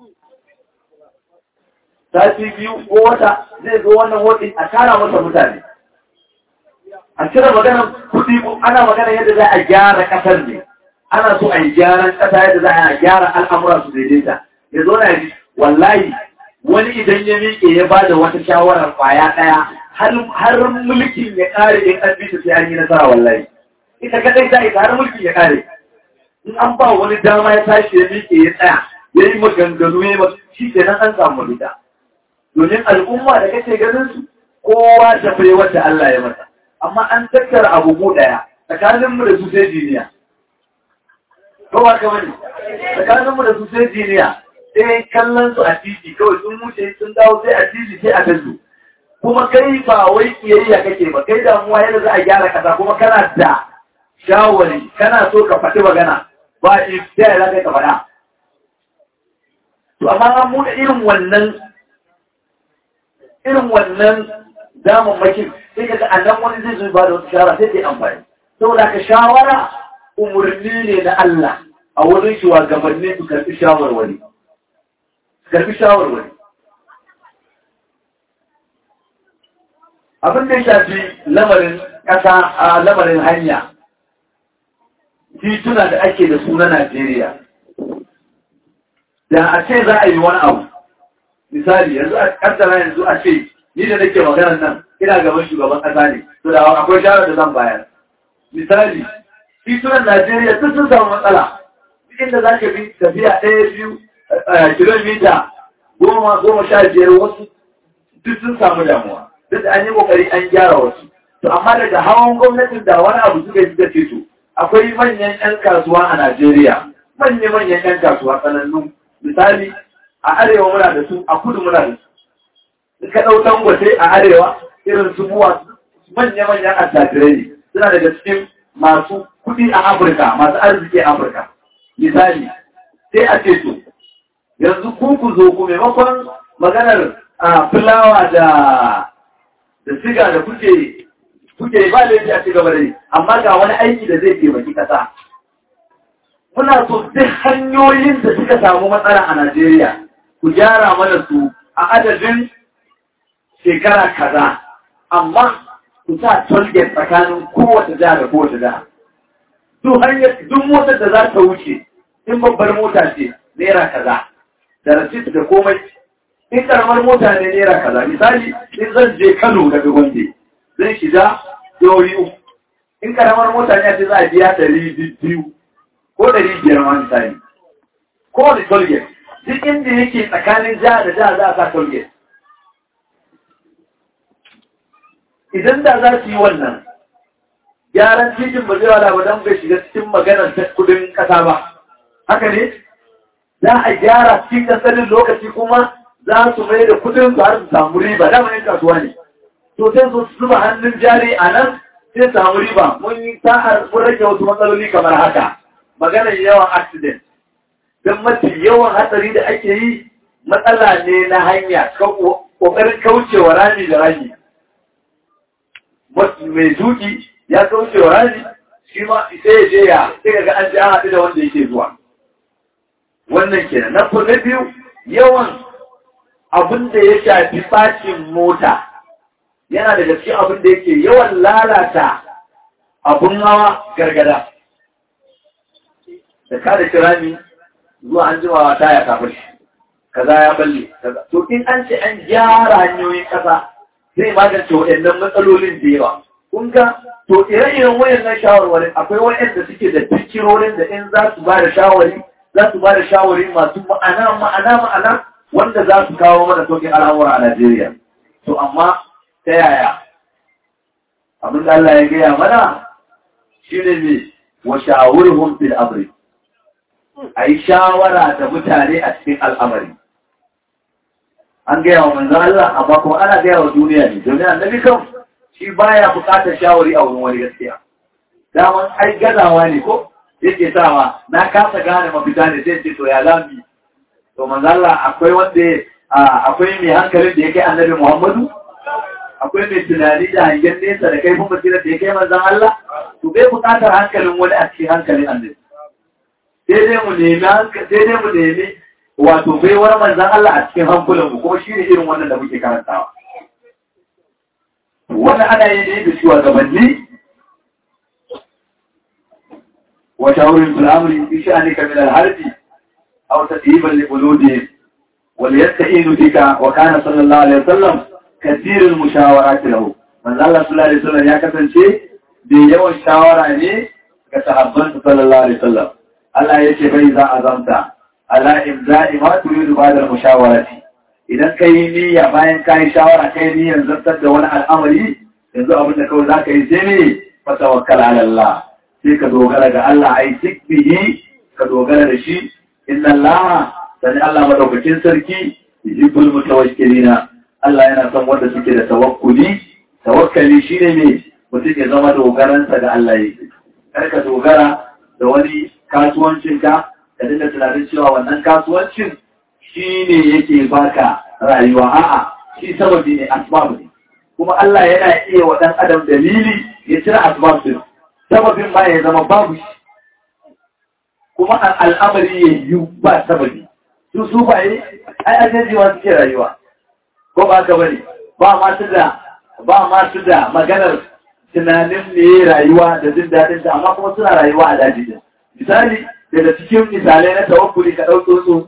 sati biyu ko wata zai zo wannan wadin a tara masa mutane a cire maganar kudi ana magana yadda za a gyara kasar ne ana so a yi gyaran kasa yadda za a gyara al'amura su daidaita ya zo na yi wallahi wani idan ya miƙe ya ba da wata shawarar kwaya ɗaya har mulkin ya ƙare in an bi sai an yi nasara wallahi ita kadai ta ita har mulkin ya ƙare in an ba wani dama ya tashi ya miƙe ya tsaya ya yi maganganu ya yi shi ke nan an samu mafita domin al'umma da kake ganin su kowa da fai wanda Allah ya mata amma an tattara abu mu daya tsakanin mu da su sai jiniya kowa ka bane tsakanin mu da su sai jiniya sai kallon su a titi kawai sun wuce sun dawo sai a titi sai a tazu kuma kai ba wai kiyayya kake ba kai damuwa yadda za a gyara kasa kuma kana da shawari kana so ka faɗi magana ba ifta za ka faɗa to amma an mu da irin wannan irin wannan damammakin sai ka ga annan wani zai zo ba da wata shawara sai dai amfani saboda ka shawara umarni ne na Allah a wurin shugabanni su karɓi shawarwari karɓi shawarwari abin da ya shafi lamarin ƙasa a lamarin hanya tituna da ake da su na Najeriya da a ce za a yi wani abu misali yanzu a kaddara yanzu a ce ni da nake maganar nan ina gaban shugaban kasa ne to da akwai shawarar da zan bayar misali titunan Najeriya duk sun samu matsala duk inda za ka bi tafiya ɗaya biyu kilomita goma goma sha biyar wasu duk sun samu damuwa duk an yi kokari an gyara wasu to amma daga hawan gwamnatin da wani abu suka yi suka ce to akwai manyan 'yan kasuwa a Najeriya manya-manyan 'yan kasuwa sanannu misali a arewa muna da su a kudu muna da su ka ɗau dangote a arewa irin su buwa manya-manyan attajirai ne suna daga cikin masu kuɗi a afirka masu arziki a afirka misali sai a ce to yanzu ku ku zo ku maimakon maganar a fulawa da da siga da kuke kuke ba laifi a cigaba da yi amma ga wani aiki da zai taimaki ƙasa muna so duk hanyoyin da suka samu matsala a Najeriya ku gyara mana su a adadin shekara kaza amma ku sa tolgate tsakanin kowace jiha da kowace jiha duk hanyar duk motar da za ta wuce in babbar mota ce naira kaza da rasit da komai in karamar mota ne naira kaza misali in zan je Kano daga Gombe zan shiga dori uku in karamar mota ne ce za a biya ɗari biyu ko ɗari biyar ma misali ko da tolgate duk inda yake tsakanin jiha da jiha za a sa tolgate idan da za su yi wannan gyaran titin ba zai wala ba don bai shiga cikin maganar ta kudin kasa ba haka ne za a gyara cikin kasarin lokaci kuma za su mai da kudin su har su samu riba dama yin kasuwa ne to sai su zuba hannun jari a nan sai samu riba mun yi sa'ar mun rage wasu matsaloli kamar haka maganar yawan accident don mafi yawan hatsari da ake yi matsala ne na hanya ƙoƙarin kaucewa rami da rami mai duki ya kauce wa rani shi ma sai ya je ya sai ga an ji an haɗu da wanda yake zuwa wannan kenan na na biyu yawan abin da ya shafi bacin mota yana da gaske abin da yake yawan lalata abin hawa gargada da kada kirami zuwa an jimawa taya kafin shi kaza ya balle kaza to in an ce an gyara hanyoyin kasa zai magance waɗannan matsalolin da yawa. Kun ga to ire-iren wayannan shawarwarin akwai wayanda suke da fikirorin da in za su ba da shawari za su ba da shawari masu ma'ana ma'ana ma'ana wanda za su kawo mana sauƙin al'amura a Najeriya to amma ta yaya abin da Allah ya gaya mana shi ne ne wa shawurhum fil amri a yi shawara da mutane a cikin al'amari an gaya wa manzan Allah amma kuma ana gaya wa duniya ne domin annabi kan shi baya bukatar shawari a wurin wani gaskiya daman ai gazawa ne ko yake sawa na kasa gane mafita ne sai ce to ya zami to manzan Allah akwai wanda akwai mai hankalin da ya kai annabi Muhammadu akwai mai tunani da hangen nesa da kaifin basira da ya kai manzan Allah to bai bukatar hankalin wani a cikin hankalin annabi sai dai mu nemi sai dai mu nemi wato baiwar manzan Allah a cikin hankulan mu kuma shine irin wannan da muke karantawa wannan ana yi ne da shugabanni wa shawarin fil amri fi sha'anika min al-harbi aw tadhiban li qulubihim wal yasta'inu bika wa kana sallallahu alaihi wasallam kathir al-mushawarat lahu manzan Allah sallallahu alaihi wasallam ya kasance da yawan shawara ne ga sahabban sallallahu alaihi wasallam Allah ya ce bai za a zamta ala imza'i ma turidu ba da mushawarati idan ka yi niyya bayan ka yi shawara ka yi niyyar zartar da wani al'amari yanzu abin da kawai za ka yi sai ne fa tawakkal ala Allah sai ka dogara ga Allah ai sikbihi ka dogara da shi inna Allah sani Allah madaukakin sarki yuhibbul mutawakkilina Allah yana son wanda suke da tawakkuli tawakkali shine ne mutum ya zama dogaransa ga Allah yake kar ka dogara da wani kasuwancinka ka dinga tunanin cewa wannan kasuwancin shi ne yake baka rayuwa a'a shi sababi ne asbab ne kuma Allah yana iya wa dan adam dalili ya cire asbab din sababin ma ya zama babu shi kuma al'amari ya yi ba sababi su su ba yi ai ajeji ma suke rayuwa ko ba ka bane ba ma su da ba ma su da maganar tunanin ne rayuwa da jin daɗin ta amma kuma suna rayuwa a daji din misali daga cikin misalai na tawakkuli ka ɗau tsotso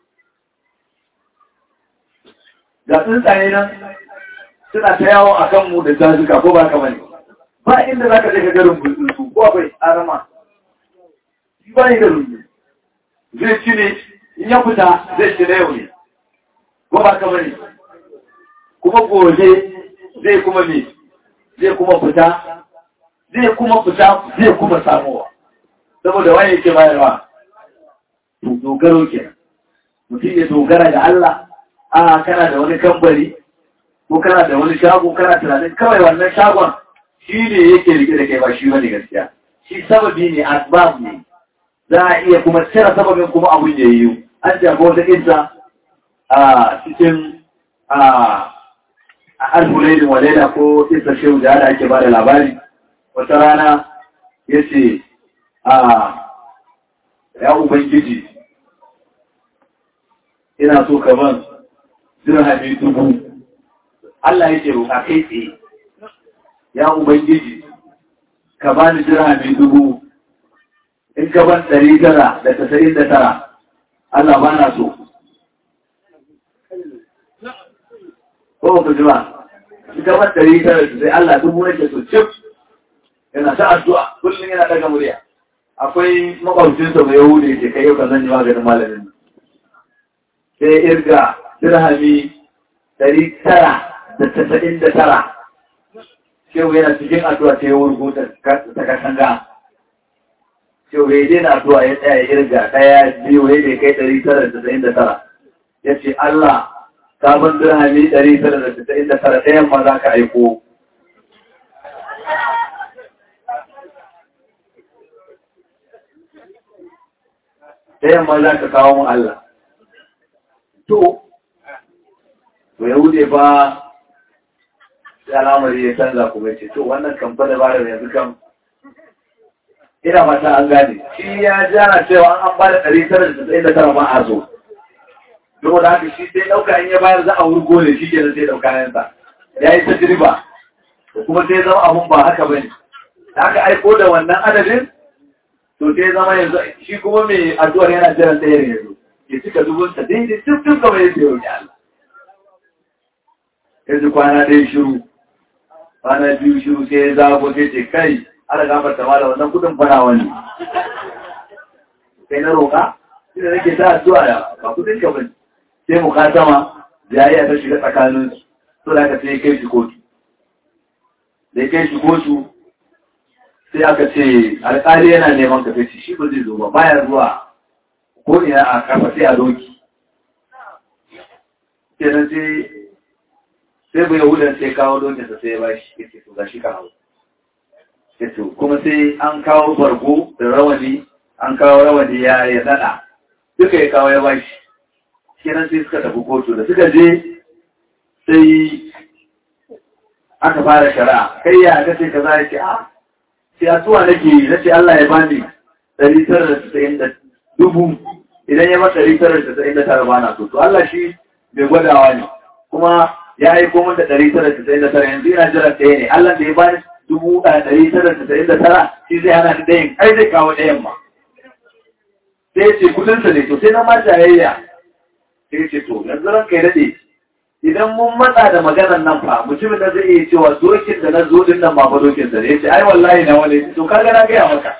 ga tsuntsaye nan suna ta yawon a kanmu da jazuka ko ba kamar ba inda za ka je ka garin bulbulsu ko akwai arama shi ba ni da rumbu zai ci ne in ya fita zai ci na yau ne ko ba kamar kuma gobe zai kuma me zai kuma fita zai kuma fita zai kuma samowa saboda wani yake bayarwa to dogaro ke mutum ya dogara ga Allah a kana da wani kambari ko kana da wani shago kana tunanin kawai wannan shagon shi ne yake rike da kai ba shi wani gaskiya shi sababi ne asbab ne za a iya kuma cire sababin kuma abun ya yiwu an jago wata kinsa a cikin a alhulaidin walaida ko isa shehu da ana ake ba da labari wata rana ya ce a ya ubangiji ina so ka ban dirhami dubu Allah yake roƙa kai tsaye ya ubangiji ka bani dirhami dubu in ka ban ɗari tara da tasa'in da tara Allah ba na so ko ka ji ba in ka ban ɗari tara da sai Allah dubu nake so cif yana ta addu'a kullum yana daga murya akwai makwabcinsa mai yahudi ke kai yau ka zan yi maganin malamin sai irga dirhami ɗari tara da tasa'in da tara shehu yana cikin addu'a ta yi wurgu ta katanga shehu ya daina addu'a ya tsaya irga ɗaya biyu ya ne kai ɗari tara da tasa'in da tara ya ce Allah sabon dirhami ɗari tara da tasa'in da tara ɗayan ma za ka aiko ɗayan ma za ka kawo mu Allah to to ya wuce ba sai al'amari ya canza kuma ce to wannan kamfanin ba da yanzu kan ina mata an gane shi ya jana cewa an ba da ɗari tara da tsaye da tara ma a so don da haka shi sai ɗauka in ya bayar za a wurgo ne shi kenan sai ɗauka yansa ya yi ta dirba kuma sai zama abun ba haka bane da aka aiko da wannan adadin to sai zama yanzu shi kuma mai addu'ar yana jiran ɗaya yanzu ya cika dubunsa daidai duk duk kamar yadda ya roƙi Allah yanzu kwana ɗaya shiru bana biyu shiru sai ya zago sai ce kai ana gafarta ma da wannan kudin fara wani kai na roƙa shi da nake ta addu'a da ba kudin ka bane sai mu katama jayayya ta shiga tsakanin su to da ka sai kai shi kotu da kai shi kotu sai aka ce alƙali yana neman ka sai shi ba zai zo ba baya zuwa ko ina a kafa sai a doki kenan sai sai bai yahudan sai kawo dokinsa sai ya ba shi ya ce to ga shi ka hau yato kuma sai an kawo bargo da rawani an kawo rawani ya ya dada duka ya kawo ya bashi kenan sai suka tafi kotu da suka je sai aka fara shari'a kai ya ga sai kaza ya ce a sai a tuwa nake yi nace Allah ya bani ɗari tara da tasa'in da dubu idan ya mata ɗari tara da tasa'in da tara bana so to Allah shi mai gwadawa ne kuma ya aiko min da ɗari tara da tasa'in da tara yanzu ina jiran ɗaya ne Allah da ya bani dubu ɗaya ɗari tara da tasa'in da tara shi zai hana ni ɗayan ai zai kawo ɗayan ma sai ya ce kudinsa ne to sai na ma jayayya sai ya ce to yanzu ran kai daɗe idan mun matsa da maganar nan fa mutumin da zai iya cewa dokin da na zo din nan ba fa dokin sa ne ya ce ai wallahi na wani to kaga na gaya maka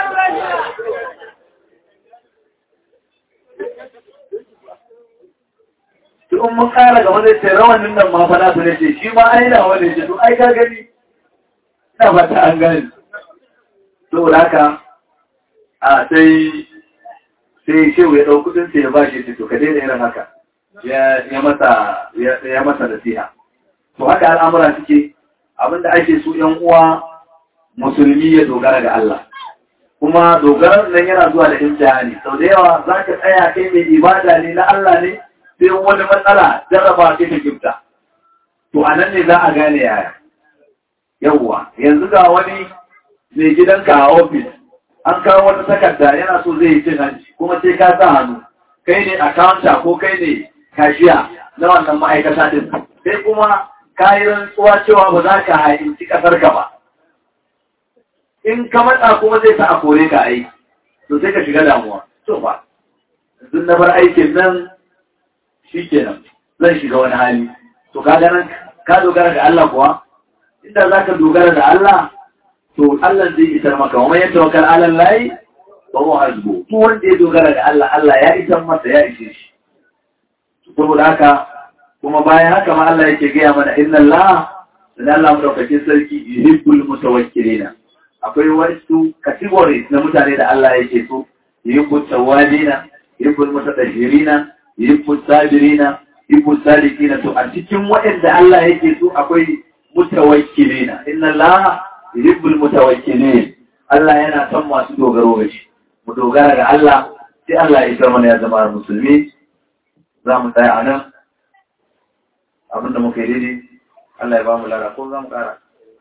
to in mun kara gaba zai ce rawanin nan ma fa na su ne ce shi ma ai na wani ce to ai ka gani ina fata an gani saboda haka a sai sai shehu ya ɗau kudin sai ya ba shi to ka daina irin haka ya masa ya masa nasiha to haka al'amura suke abinda ake su ‘yan uwa musulmi ya dogara ga Allah kuma dogarar nan yana zuwa da imtihani sau da yawa za ka tsaya kai mai ibada ne na Allah ne sai wani matsala jarraba sai ta gifta to a nan ne za a gane yaya yawwa yanzu ga wani mai gidanka a ofis an kawo wata takarda yana so zai yi cin hanci kuma sai ka sa hannu kai ne akawunta ko kai ne kashiya na wannan ma'aikata din sai kuma ka yi rantsuwa cewa ba za ka hainci kasar ka ba in ka matsa kuma zai sa a kore ka aiki to sai ka shiga damuwa to ba duk na bar aikin nan shi kenan zan shiga wani hali to ka ganin ka dogara da Allah kuwa inda za ka dogara da Allah to Allah zai isar maka wa mai tawakkal ala Allah wa huwa hasbu to wanda ya dogara da Allah Allah ya isar masa ya ishe shi saboda haka kuma bayan haka ma Allah yake gaya mana inna Allah dan Allah madaukakin sarki yuhibbul mutawakkilina akwai wasu categories na mutane da Allah yake so yuhibbut tawabina yuhibbul mutatahhirina yuhibbut sabirina yuhibbut salikina to a cikin waɗanda Allah yake so akwai mutawakkilina inna Allah yuhibbul mutawakkilin Allah yana son masu dogaro ga shi mu dogara ga Allah sai Allah ya isar mana ya zama musulmi za mu tsaya a nan abinda muka yi daidai Allah ya ba mu lara ko za mu kara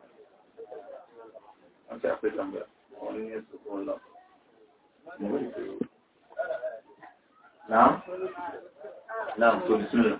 an ce akwai tambaya wani ya su ko Allah na'am na'am to bismillah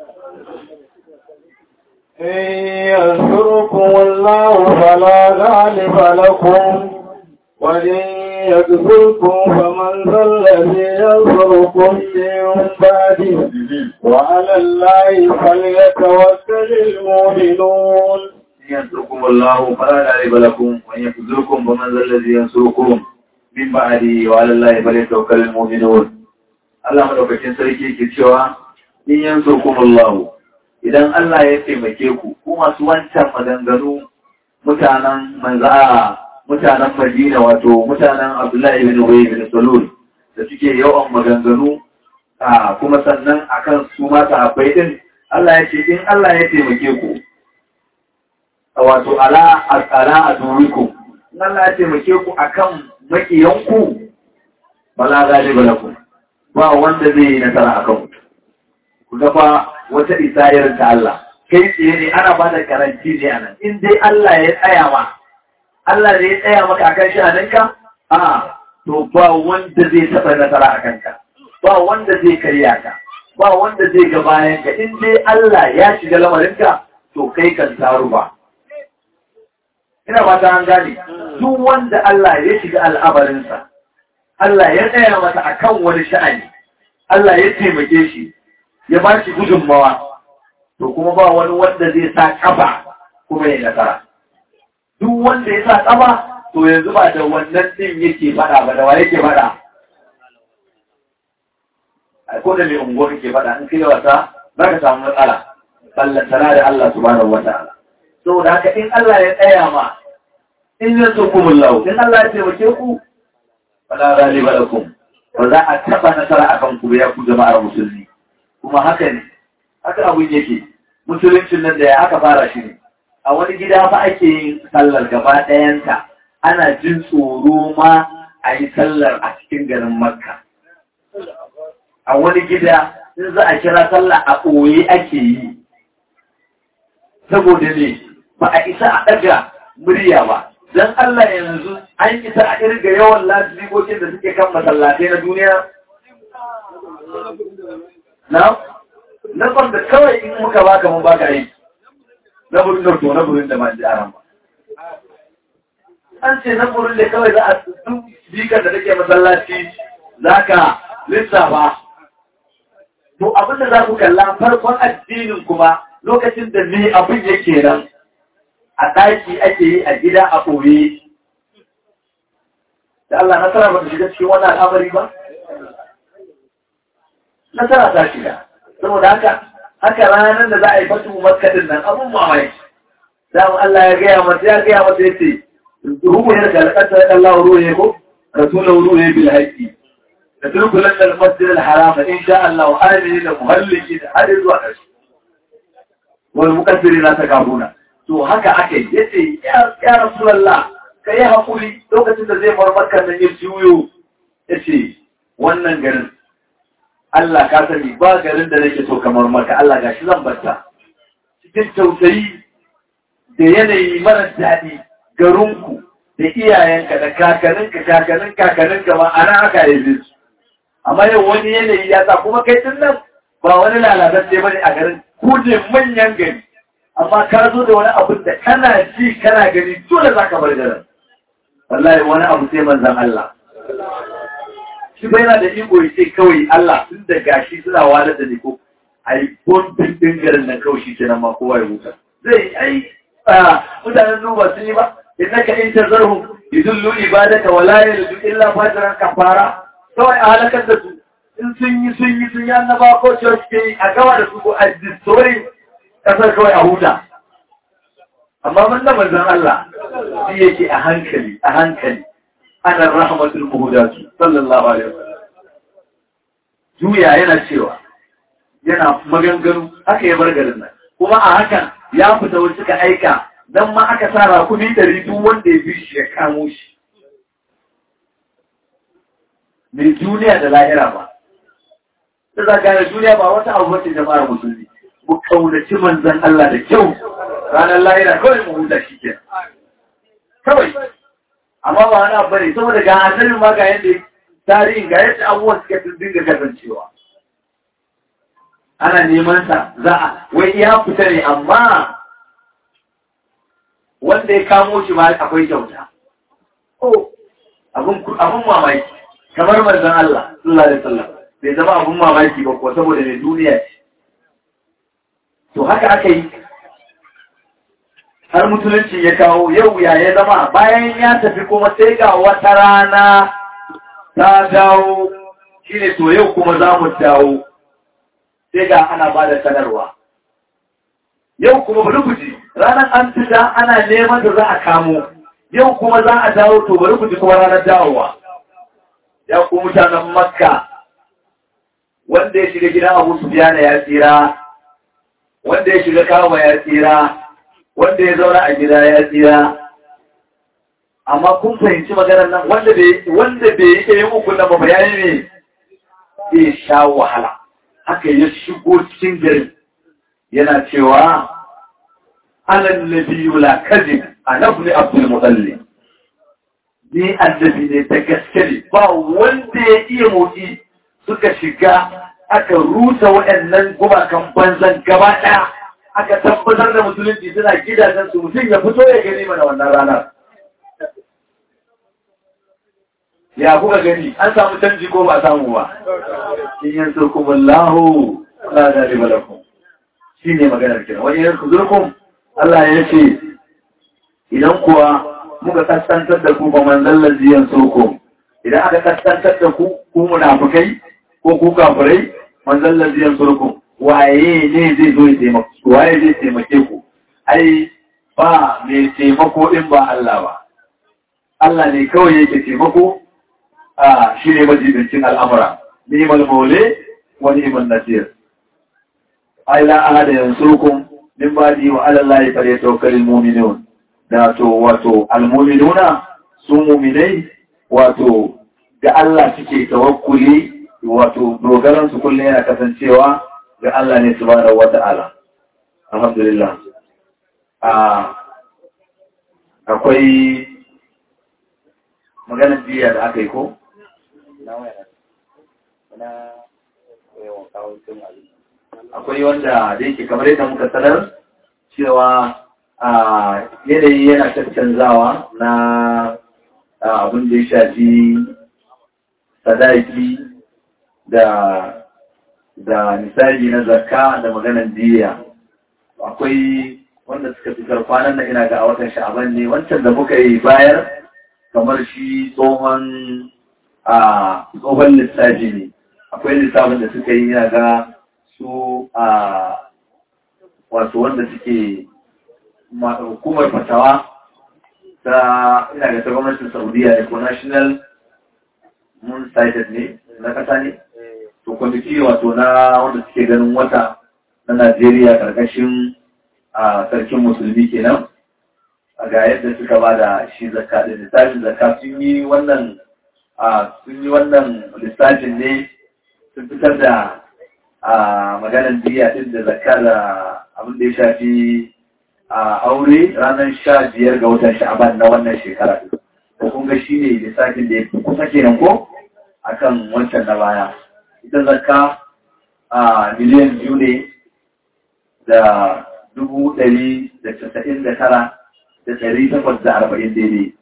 إن ينصركم الله فلا غالب لكم وإن يكفركم فمن ذا الذي ينصركم من بعده وعلى الله فليتوكل المؤمنون إن ينصركم الله فلا غالب لكم وإن يخذلكم فمن ذا الذي ينصركم من بعده وعلى الله فليتوكل المؤمنون Allah madaukakin sarki ke cewa in yansurkum Allah idan Allah ya taimake ku ku masu wancan maganganu mutanen manza'a mutanen Madina wato mutanen Abdullahi ibn Ubay ibn Salul da suke yawan maganganu a kuma sannan akan su ma sahabbai din Allah ya ce in Allah ya taimake ku wato ala ala adurikum in Allah ya taimake ku akan makiyanku bala galiba lakum ba wanda zai yi nasara akan ku ku ga fa wata isayar ta Allah kai tsaye ne ana ba da karanci ne anan in dai Allah ya tsaya ma Allah ne ya tsaya maka akan sha'aninka a to ba wanda zai taɓa nasara a kanka ba wanda zai karya ka ba wanda zai ga bayan ka in dai Allah ya shiga lamarinka to kai kan taru ba ina ba ta an gane duk wanda Allah ya shiga al'amarinsa Allah ya tsaya masa akan wani sha'ani Allah ya taimake shi ya ba shi gudunmawa to kuma ba wani wanda zai sa kafa kuma ya nasara duk wanda ya sa kafa to yanzu ba da wannan din yake faɗa ba da wa yake faɗa a ko da mai unguwar ke faɗa in kai wasa za ka samu matsala ballantana da Allah subhanahu wa ta'ala saboda haka in Allah ya tsaya ma in ya so kuma lau in Allah ya taimake ku wala ghaliba lakum ba za a taba nasara akan ku ya ku jama'ar musulmi kuma haka ne haka abun yake musuluncin nan da ya aka fara shi ne a wani gida fa ake yin sallar gaba ɗayanta ana jin tsoro ma a yi sallar a cikin garin makka a wani gida in za a kira sallah a ɓoye ake yi saboda ne ba a isa a ɗaga murya ba don Allah yanzu an isa a irga yawan lasibikokin da suke kan masallatai na duniya na na da kawai in muka baka mun baka aiki na burin da to na burin da ma ji aran ba an ce na burin da kawai za a duk bikar da take masallaci za ka lissafa to abin da za ku kalla farkon addinin kuma lokacin da ne abin yake nan a ɗaki ake yi a gida a ɓoye da Allah nasara ba ta shiga cikin wani al'amari ba nasara ta shiga saboda haka haka ranar da za a yi fatu makadin nan abun mamaki damu Allah ya gaya mata ya gaya mata ya ce ruhu ya kalkanta ya Allah ruhu ya ko rasulun ruhu ya bil haƙi da turkulan da masjid al-haram in sha Allah wa amini da muhalliki da hadin zuwa ƙarshe wal mukaffiri na ta kafuna to haka aka yi yace ya rasulullah kai hakuri lokacin da zai marmaka nan ya juyo yace wannan garin Allah ka sani ba garin da nake so kamar maka Allah gashi zan barta cikin tausayi da yanayi mara daɗi garinku da iyayenka da kakaninka kakanin kakaninka ma ana aka yi su amma yau wani yanayi ya sa kuma kai tun nan ba wani lalatacce bane a garin ku ne manyan gari amma ka zo da wani abu da kana ji kana gani dole za ka bar garin wallahi wani abu sai manzan Allah shi bai yana da iko ya ce kawai Allah tun da gashi suna walar da ni ko a yi bombin ɗin garin nan kawai shi kenan ma kowa ya huta zai ai mutanen nuba sun yi ba innaka in tazarhum yudullu ibadaka wa la yalidu illa fajran kafara kawai a halakar da su in sun yi sun yi sun yi annaba ko church ke yi a gawa da su ko a destroy kasar kawai a huta amma mun da manzon Allah shi yake a hankali a hankali ana rahmatul muhudatu sallallahu alaihi wasallam juya yana cewa yana maganganu aka yi bargarin nan kuma a hakan ya fita wasu suka aika dan ma aka sa rakumi ɗari duk wanda ya bi shi ya kamo shi mai duniya da lahira ba da za gane duniya ba wata abu wacce jama'ar musulmi mu kaunaci manzan Allah da kyau ranar lahira kawai mu huta shi ke kawai amma ba wani abu ne saboda ga asalin ma ga yadda tarihin ga yadda abubuwan suka dinga kasancewa ana neman sa za a wai ya fita ne amma wanda ya kamo shi ma akwai kyauta abun mamaki kamar manzon Allah sallallahu alaihi wasallam bai zama abun mamaki ba ko saboda ne duniya ce to haka aka yi har musulunci ya kawo yau ya ya zama bayan ya tafi kuma sai ga wata rana ta dawo shine to yau kuma za mu dawo sai ga ana ba da sanarwa yau kuma bari ku ji ranar an fita ana neman da za a kamo yau kuma za a dawo to bari ku ji kuma ranar dawowa ya ku mutanen makka wanda ya shiga gidan abu sufiyana ya tsira wanda ya shiga kawo ya tsira wanda ya zauna a gida ya tsira amma kun fahimci maganar nan wanda bai wanda bai yi ɗaya uku na ba bayani ne zai sha wahala haka ya shigo cikin gari yana cewa anan nabiyyu la kadhib anabni abdul mutallib ni annabi ne ta gaske ne ba wanda ya iya motsi suka shiga aka rusa waɗannan gumakan banzan gaba ɗaya aka tabbatar da musulunci suna gidajen su mutum ya fito ya gani mana wannan ranar ya kuka gani an samu canji ko ba samu ba in yin surkumun lahu la da riba lakum shi ne maganar kira wani yin zurkum Allah ya ce idan kuwa muka kaskantar da ku ba manzon laziyan soko idan aka kaskantar da ku ku munafukai ko ku kafirai manzon laziyan soko waye ne zai zo ya taimake ku waye zai taimake ku ai ba mai taimako in ba Allah ba Allah ne kawai yake taimako a shi ne majibincin al'amura ni'mal maule wa ni'mal nasir ai la ahada yansurukum min ba'di wa 'ala Allahi falyatawakkalul mu'minun da to wato almu'minuna su mu'minai wato ga Allah suke tawakkuli wato dogaran su kullum yana kasancewa ga Allah ne subhanahu wata'ala alhamdulillah a akwai maganar jiya da aka yi ko akwai wanda da yake kamar yadda muka sanar cewa a yanayi yana caccanzawa na abin da ya shafi sadaki da da misali na zakka da maganan diya akwai wanda suka fitar kwanan nan ina ga a watan sha'aban ne wancan da muka yi bayar kamar shi tsohon a tsohon lissafi ne akwai lissafin da suka yi ina ga su a wato wanda suke hukumar fatawa ta ina ga ta gwamnatin saudiya ne ko national moon sighted ne na kasa ne to kwamiti wato na wanda suke ganin wata na najeriya karkashin a sarkin musulmi kenan a ga yadda suka ba da shi zakka da lissafin zakka sun yi wannan a sun yi wannan lissafin ne sun fitar da a maganar diya din da zakka da abin da ya shafi a aure ranar sha biyar ga watan sha'aban na wannan shekara ko kun ga shi ne lissafin da ya fi kusa kenan ko akan wancan na baya ita zakka a miliyan biyu ne da dubu ɗari da casa'in da tara da ɗari takwas da arba'in daidai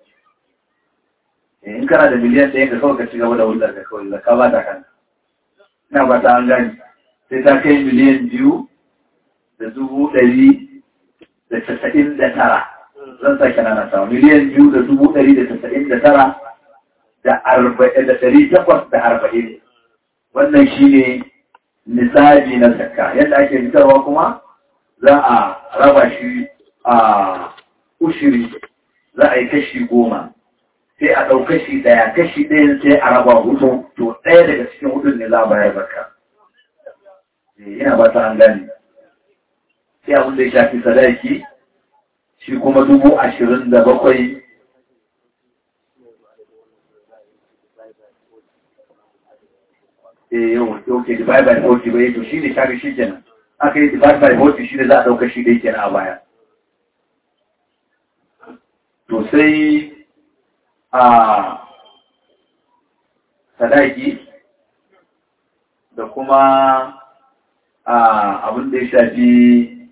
in kana da miliyan ɗaya ka kawai ka ci gaba da hulɗar ka kawai zakka ba ta kan ina ba ta an gani sai ta kai miliyan biyu da dubu ɗari da casa'in da tara zan sake nana sama miliyan biyu da dubu ɗari da casa'in da tara da arba'in da ɗari takwas da arba'in wannan shi ne nisabi na zakka yadda ake fitarwa kuma za a raba shi a ushiri za a yi kashi goma sai a ɗau kashi ɗaya kashi ɗayan sai a raba hudu to ɗaya daga cikin hudun ne za a bayar zakka ina ba ta an gane sai abin da ya shafi sadaki shi kuma dubu ashirin da bakwai eh yau ok divide by 40 bai to shi ne shafi shi kenan aka yi divide by 40 shi ne za a ɗauka shi da yake na a baya to sai a sadaki da kuma abin da ya shafi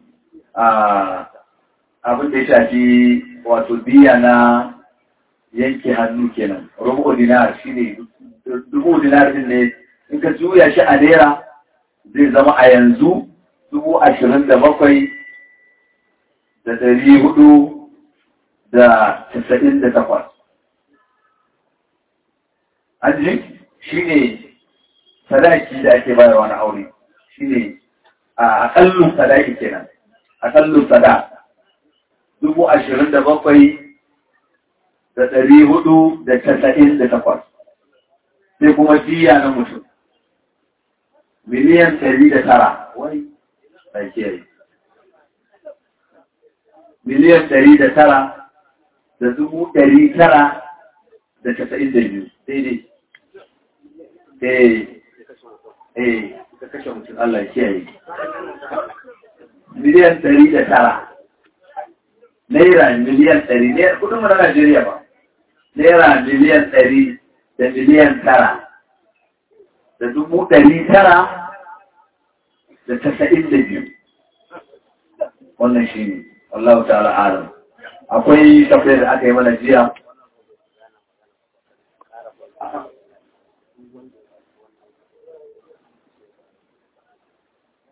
abin da ya shafi wato biya na yanke hannu kenan rubu dinar shi ne dubu dinar din ne in ka juya shi a naira zai zama a yanzu dubu ashirin da bakwai da dari hudu da casa'in da takwas an ji shi ne sadaki da ake bayarwa na aure shi ne a akallun sadaki kenan akallun sada dubu ashirin da bakwai da ɗari hudu da casa'in da takwas sai kuma jiya na mutum miliyan ɗari da tara wai yi miliyan ɗari da tara da dubu ɗari tara da casa'in da biyu daidai eh eh ka kashe mutum Allah ya kiyaye miliyan ɗari da tara naira miliyan ɗari naira kudin mu na Najeriya ba naira miliyan ɗari da miliyan tara da dubu ɗari tara da tasa'in da biyu wannan shi ne Allah ta'ala alam akwai tafiyar da aka yi mana jiya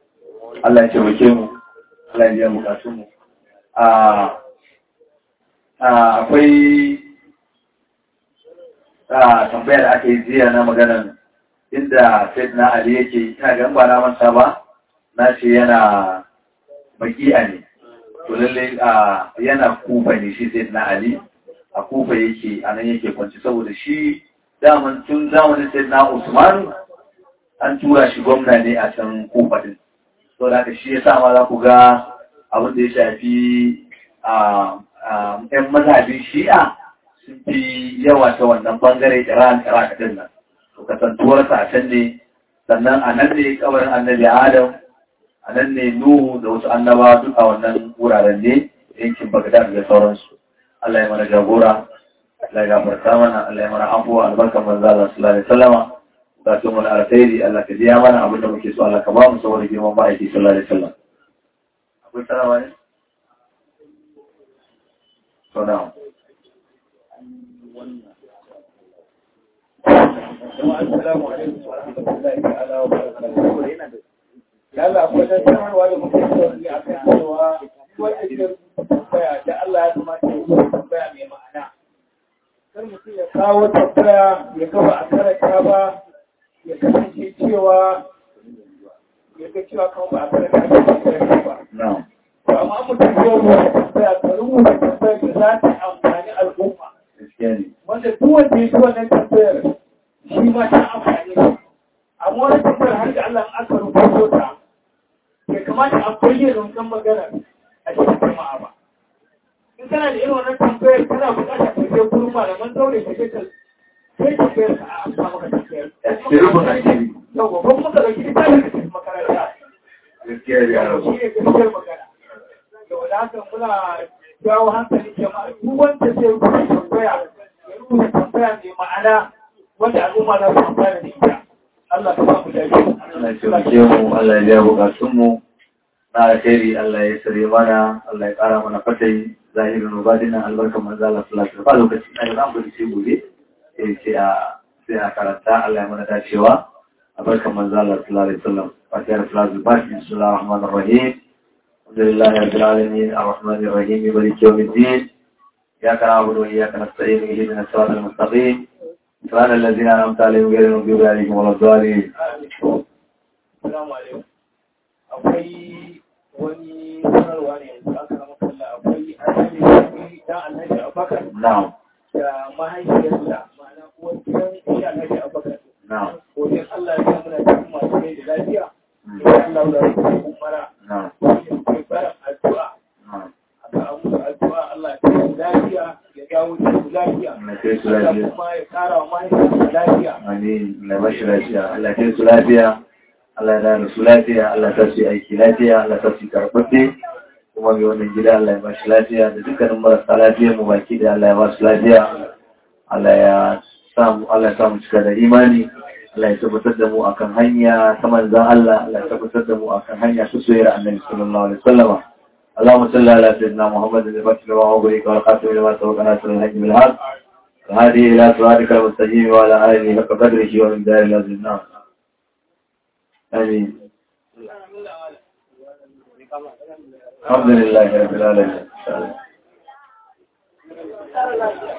Allah ya taimake mu Allah ya biya bukatun mu a akwai tambayar da aka yi jiya na maganan inda Said na Ali yake ina ga ba na manta ba na ce yana baki'a ne to lalle yana kufa ne shi Said na Ali a kufa yake a nan yake kwanci saboda shi daman tun zamanin Said na Usman an tura shi gwamna ne a can kufa din to da shi ya sa ma za ku ga abin da ya shafi ‘yan mazhabin shi'a sun fi yawa ta wannan bangare Iran Iraq din nan. To kasantuwar sa can ne sannan a nan ne kabarin annabi Adam a nan ne Nuhu da wasu annaba duk a wannan wuraren ne yankin Bagdad da sauransu. Allah ya mana jagora, Allah ya gafarta mana, Allah ya mana afuwa albarkan manzo Allah sallallahu alaihi wasallama. Bukatun mu na alkhairi Allah ka biya mana abin da muke so Allah ka ba mu saboda girman ma'aiki sallallahu alaihi wasallam. Akwai sarawa ne? So now. Assalamu alaikum wa rahmatullahi ta'ala wa barakatuhu. Yalla akwai da sanarwa da muke so ne a kan cewa wanda ke tambaya da Allah ya kamata ya yi tambaya mai ma'ana. Kar mutum ya kawo tambaya ya gaba a karanta ba ya kasance cewa ya ga cewa kawai ba a karanta ba. No. amma mutum zai rubuta tambaya ka rubuta tambayar da za ta amfani al'umma Gaskiya ne. wanda duk wanda ya ci wannan tambayar shi ma ta amfani shi amma wani tambayar har da Allah aka rubuto ta bai kamata a bayyana wannan magana a cikin jama'a ba in kana da irin wannan tambayar kana buƙatar ka je gurin malaman zaure ka je ka sai tambayar ka a amsa maka tambayar Ki rubuta shi. yau ba kuma ka ɗauki littafin ka tafi makaranta Gaskiya ne yaro. shi ne gaskiyar magana da haka muna jawo hankali jama'a duk wanda zai rubuta tambaya ya rubuta tambaya mai ma'ana wanda al'umma za su amfana da ita Allah ka ba mu lafiya Allah ya taimake mu, Allah ya biya bukatun mu. Na alkhairi Allah ya sare mana, Allah ya kara mana fatai, zahirin rubadina albarkan manzo Allah sallallahu alaihi wasallam. Lokaci na da zamu ce gobe. Eh sai a sai a karanta Allah ya mana dacewa. Albarkan manzo Allah sallallahu alaihi wasallam. Fatihar Salatul Fatiha, Bismillahir Rahmanir Rahim. الحمد لله رب العالمين الرحمن الرحيم مالك يوم الدين إياك نعبد وإياك نستعين اهدنا الصراط المستقيم صراط الذين أنعمت عليهم غير المغضوب عليهم ولا الضالين Assalamu alaikum. Akwai wani sanarwa ne yanzu aka rama kalla akwai annabi dan annabi Abubakar نعم da mahaifiyarsa ma'ana uwar gidan shi annabi Abubakar. نعم Wajen Allah ya sa muna cikin masu rai da lafiya. Insha Allah za su yi umara. نعم Ke barin addu'a. نعم aka amsa addu'a Allah ya kai su lafiya ya dawo da su lafiya. Allah ya kai su Allah lafiya. kuma ya kara wa mahaifiyarsa lafiya. Amin. Allah ba shi lafiya. Allah ya kai su lafiya. Allah ya da su lafiya. Allah ya sa su yi aiki lafiya. Allah ya sa su yi karɓaɓɓe. Kuma mai wannan gida Allah ya ba shi lafiya da dukkanin marasa lafiya mu baki da Allah ya ba su lafiya. Allah ya samu Allah ya samu cika da imani. Allah ya tabbatar da mu akan hanya ta manzan Allah. Allah ya tabbatar da mu akan hanya ta soyayyar Annabi sallallahu alaihi wasallam. اللهم صل على سيدنا محمد الفتح لما أغرق والقاتل لما سبق ناصر الحج بالحق وهذه إلى صراطك المستقيم وعلى آله حق قدره ومن دار العظيم نعم آمين الحمد لله رب العالمين إن شاء الله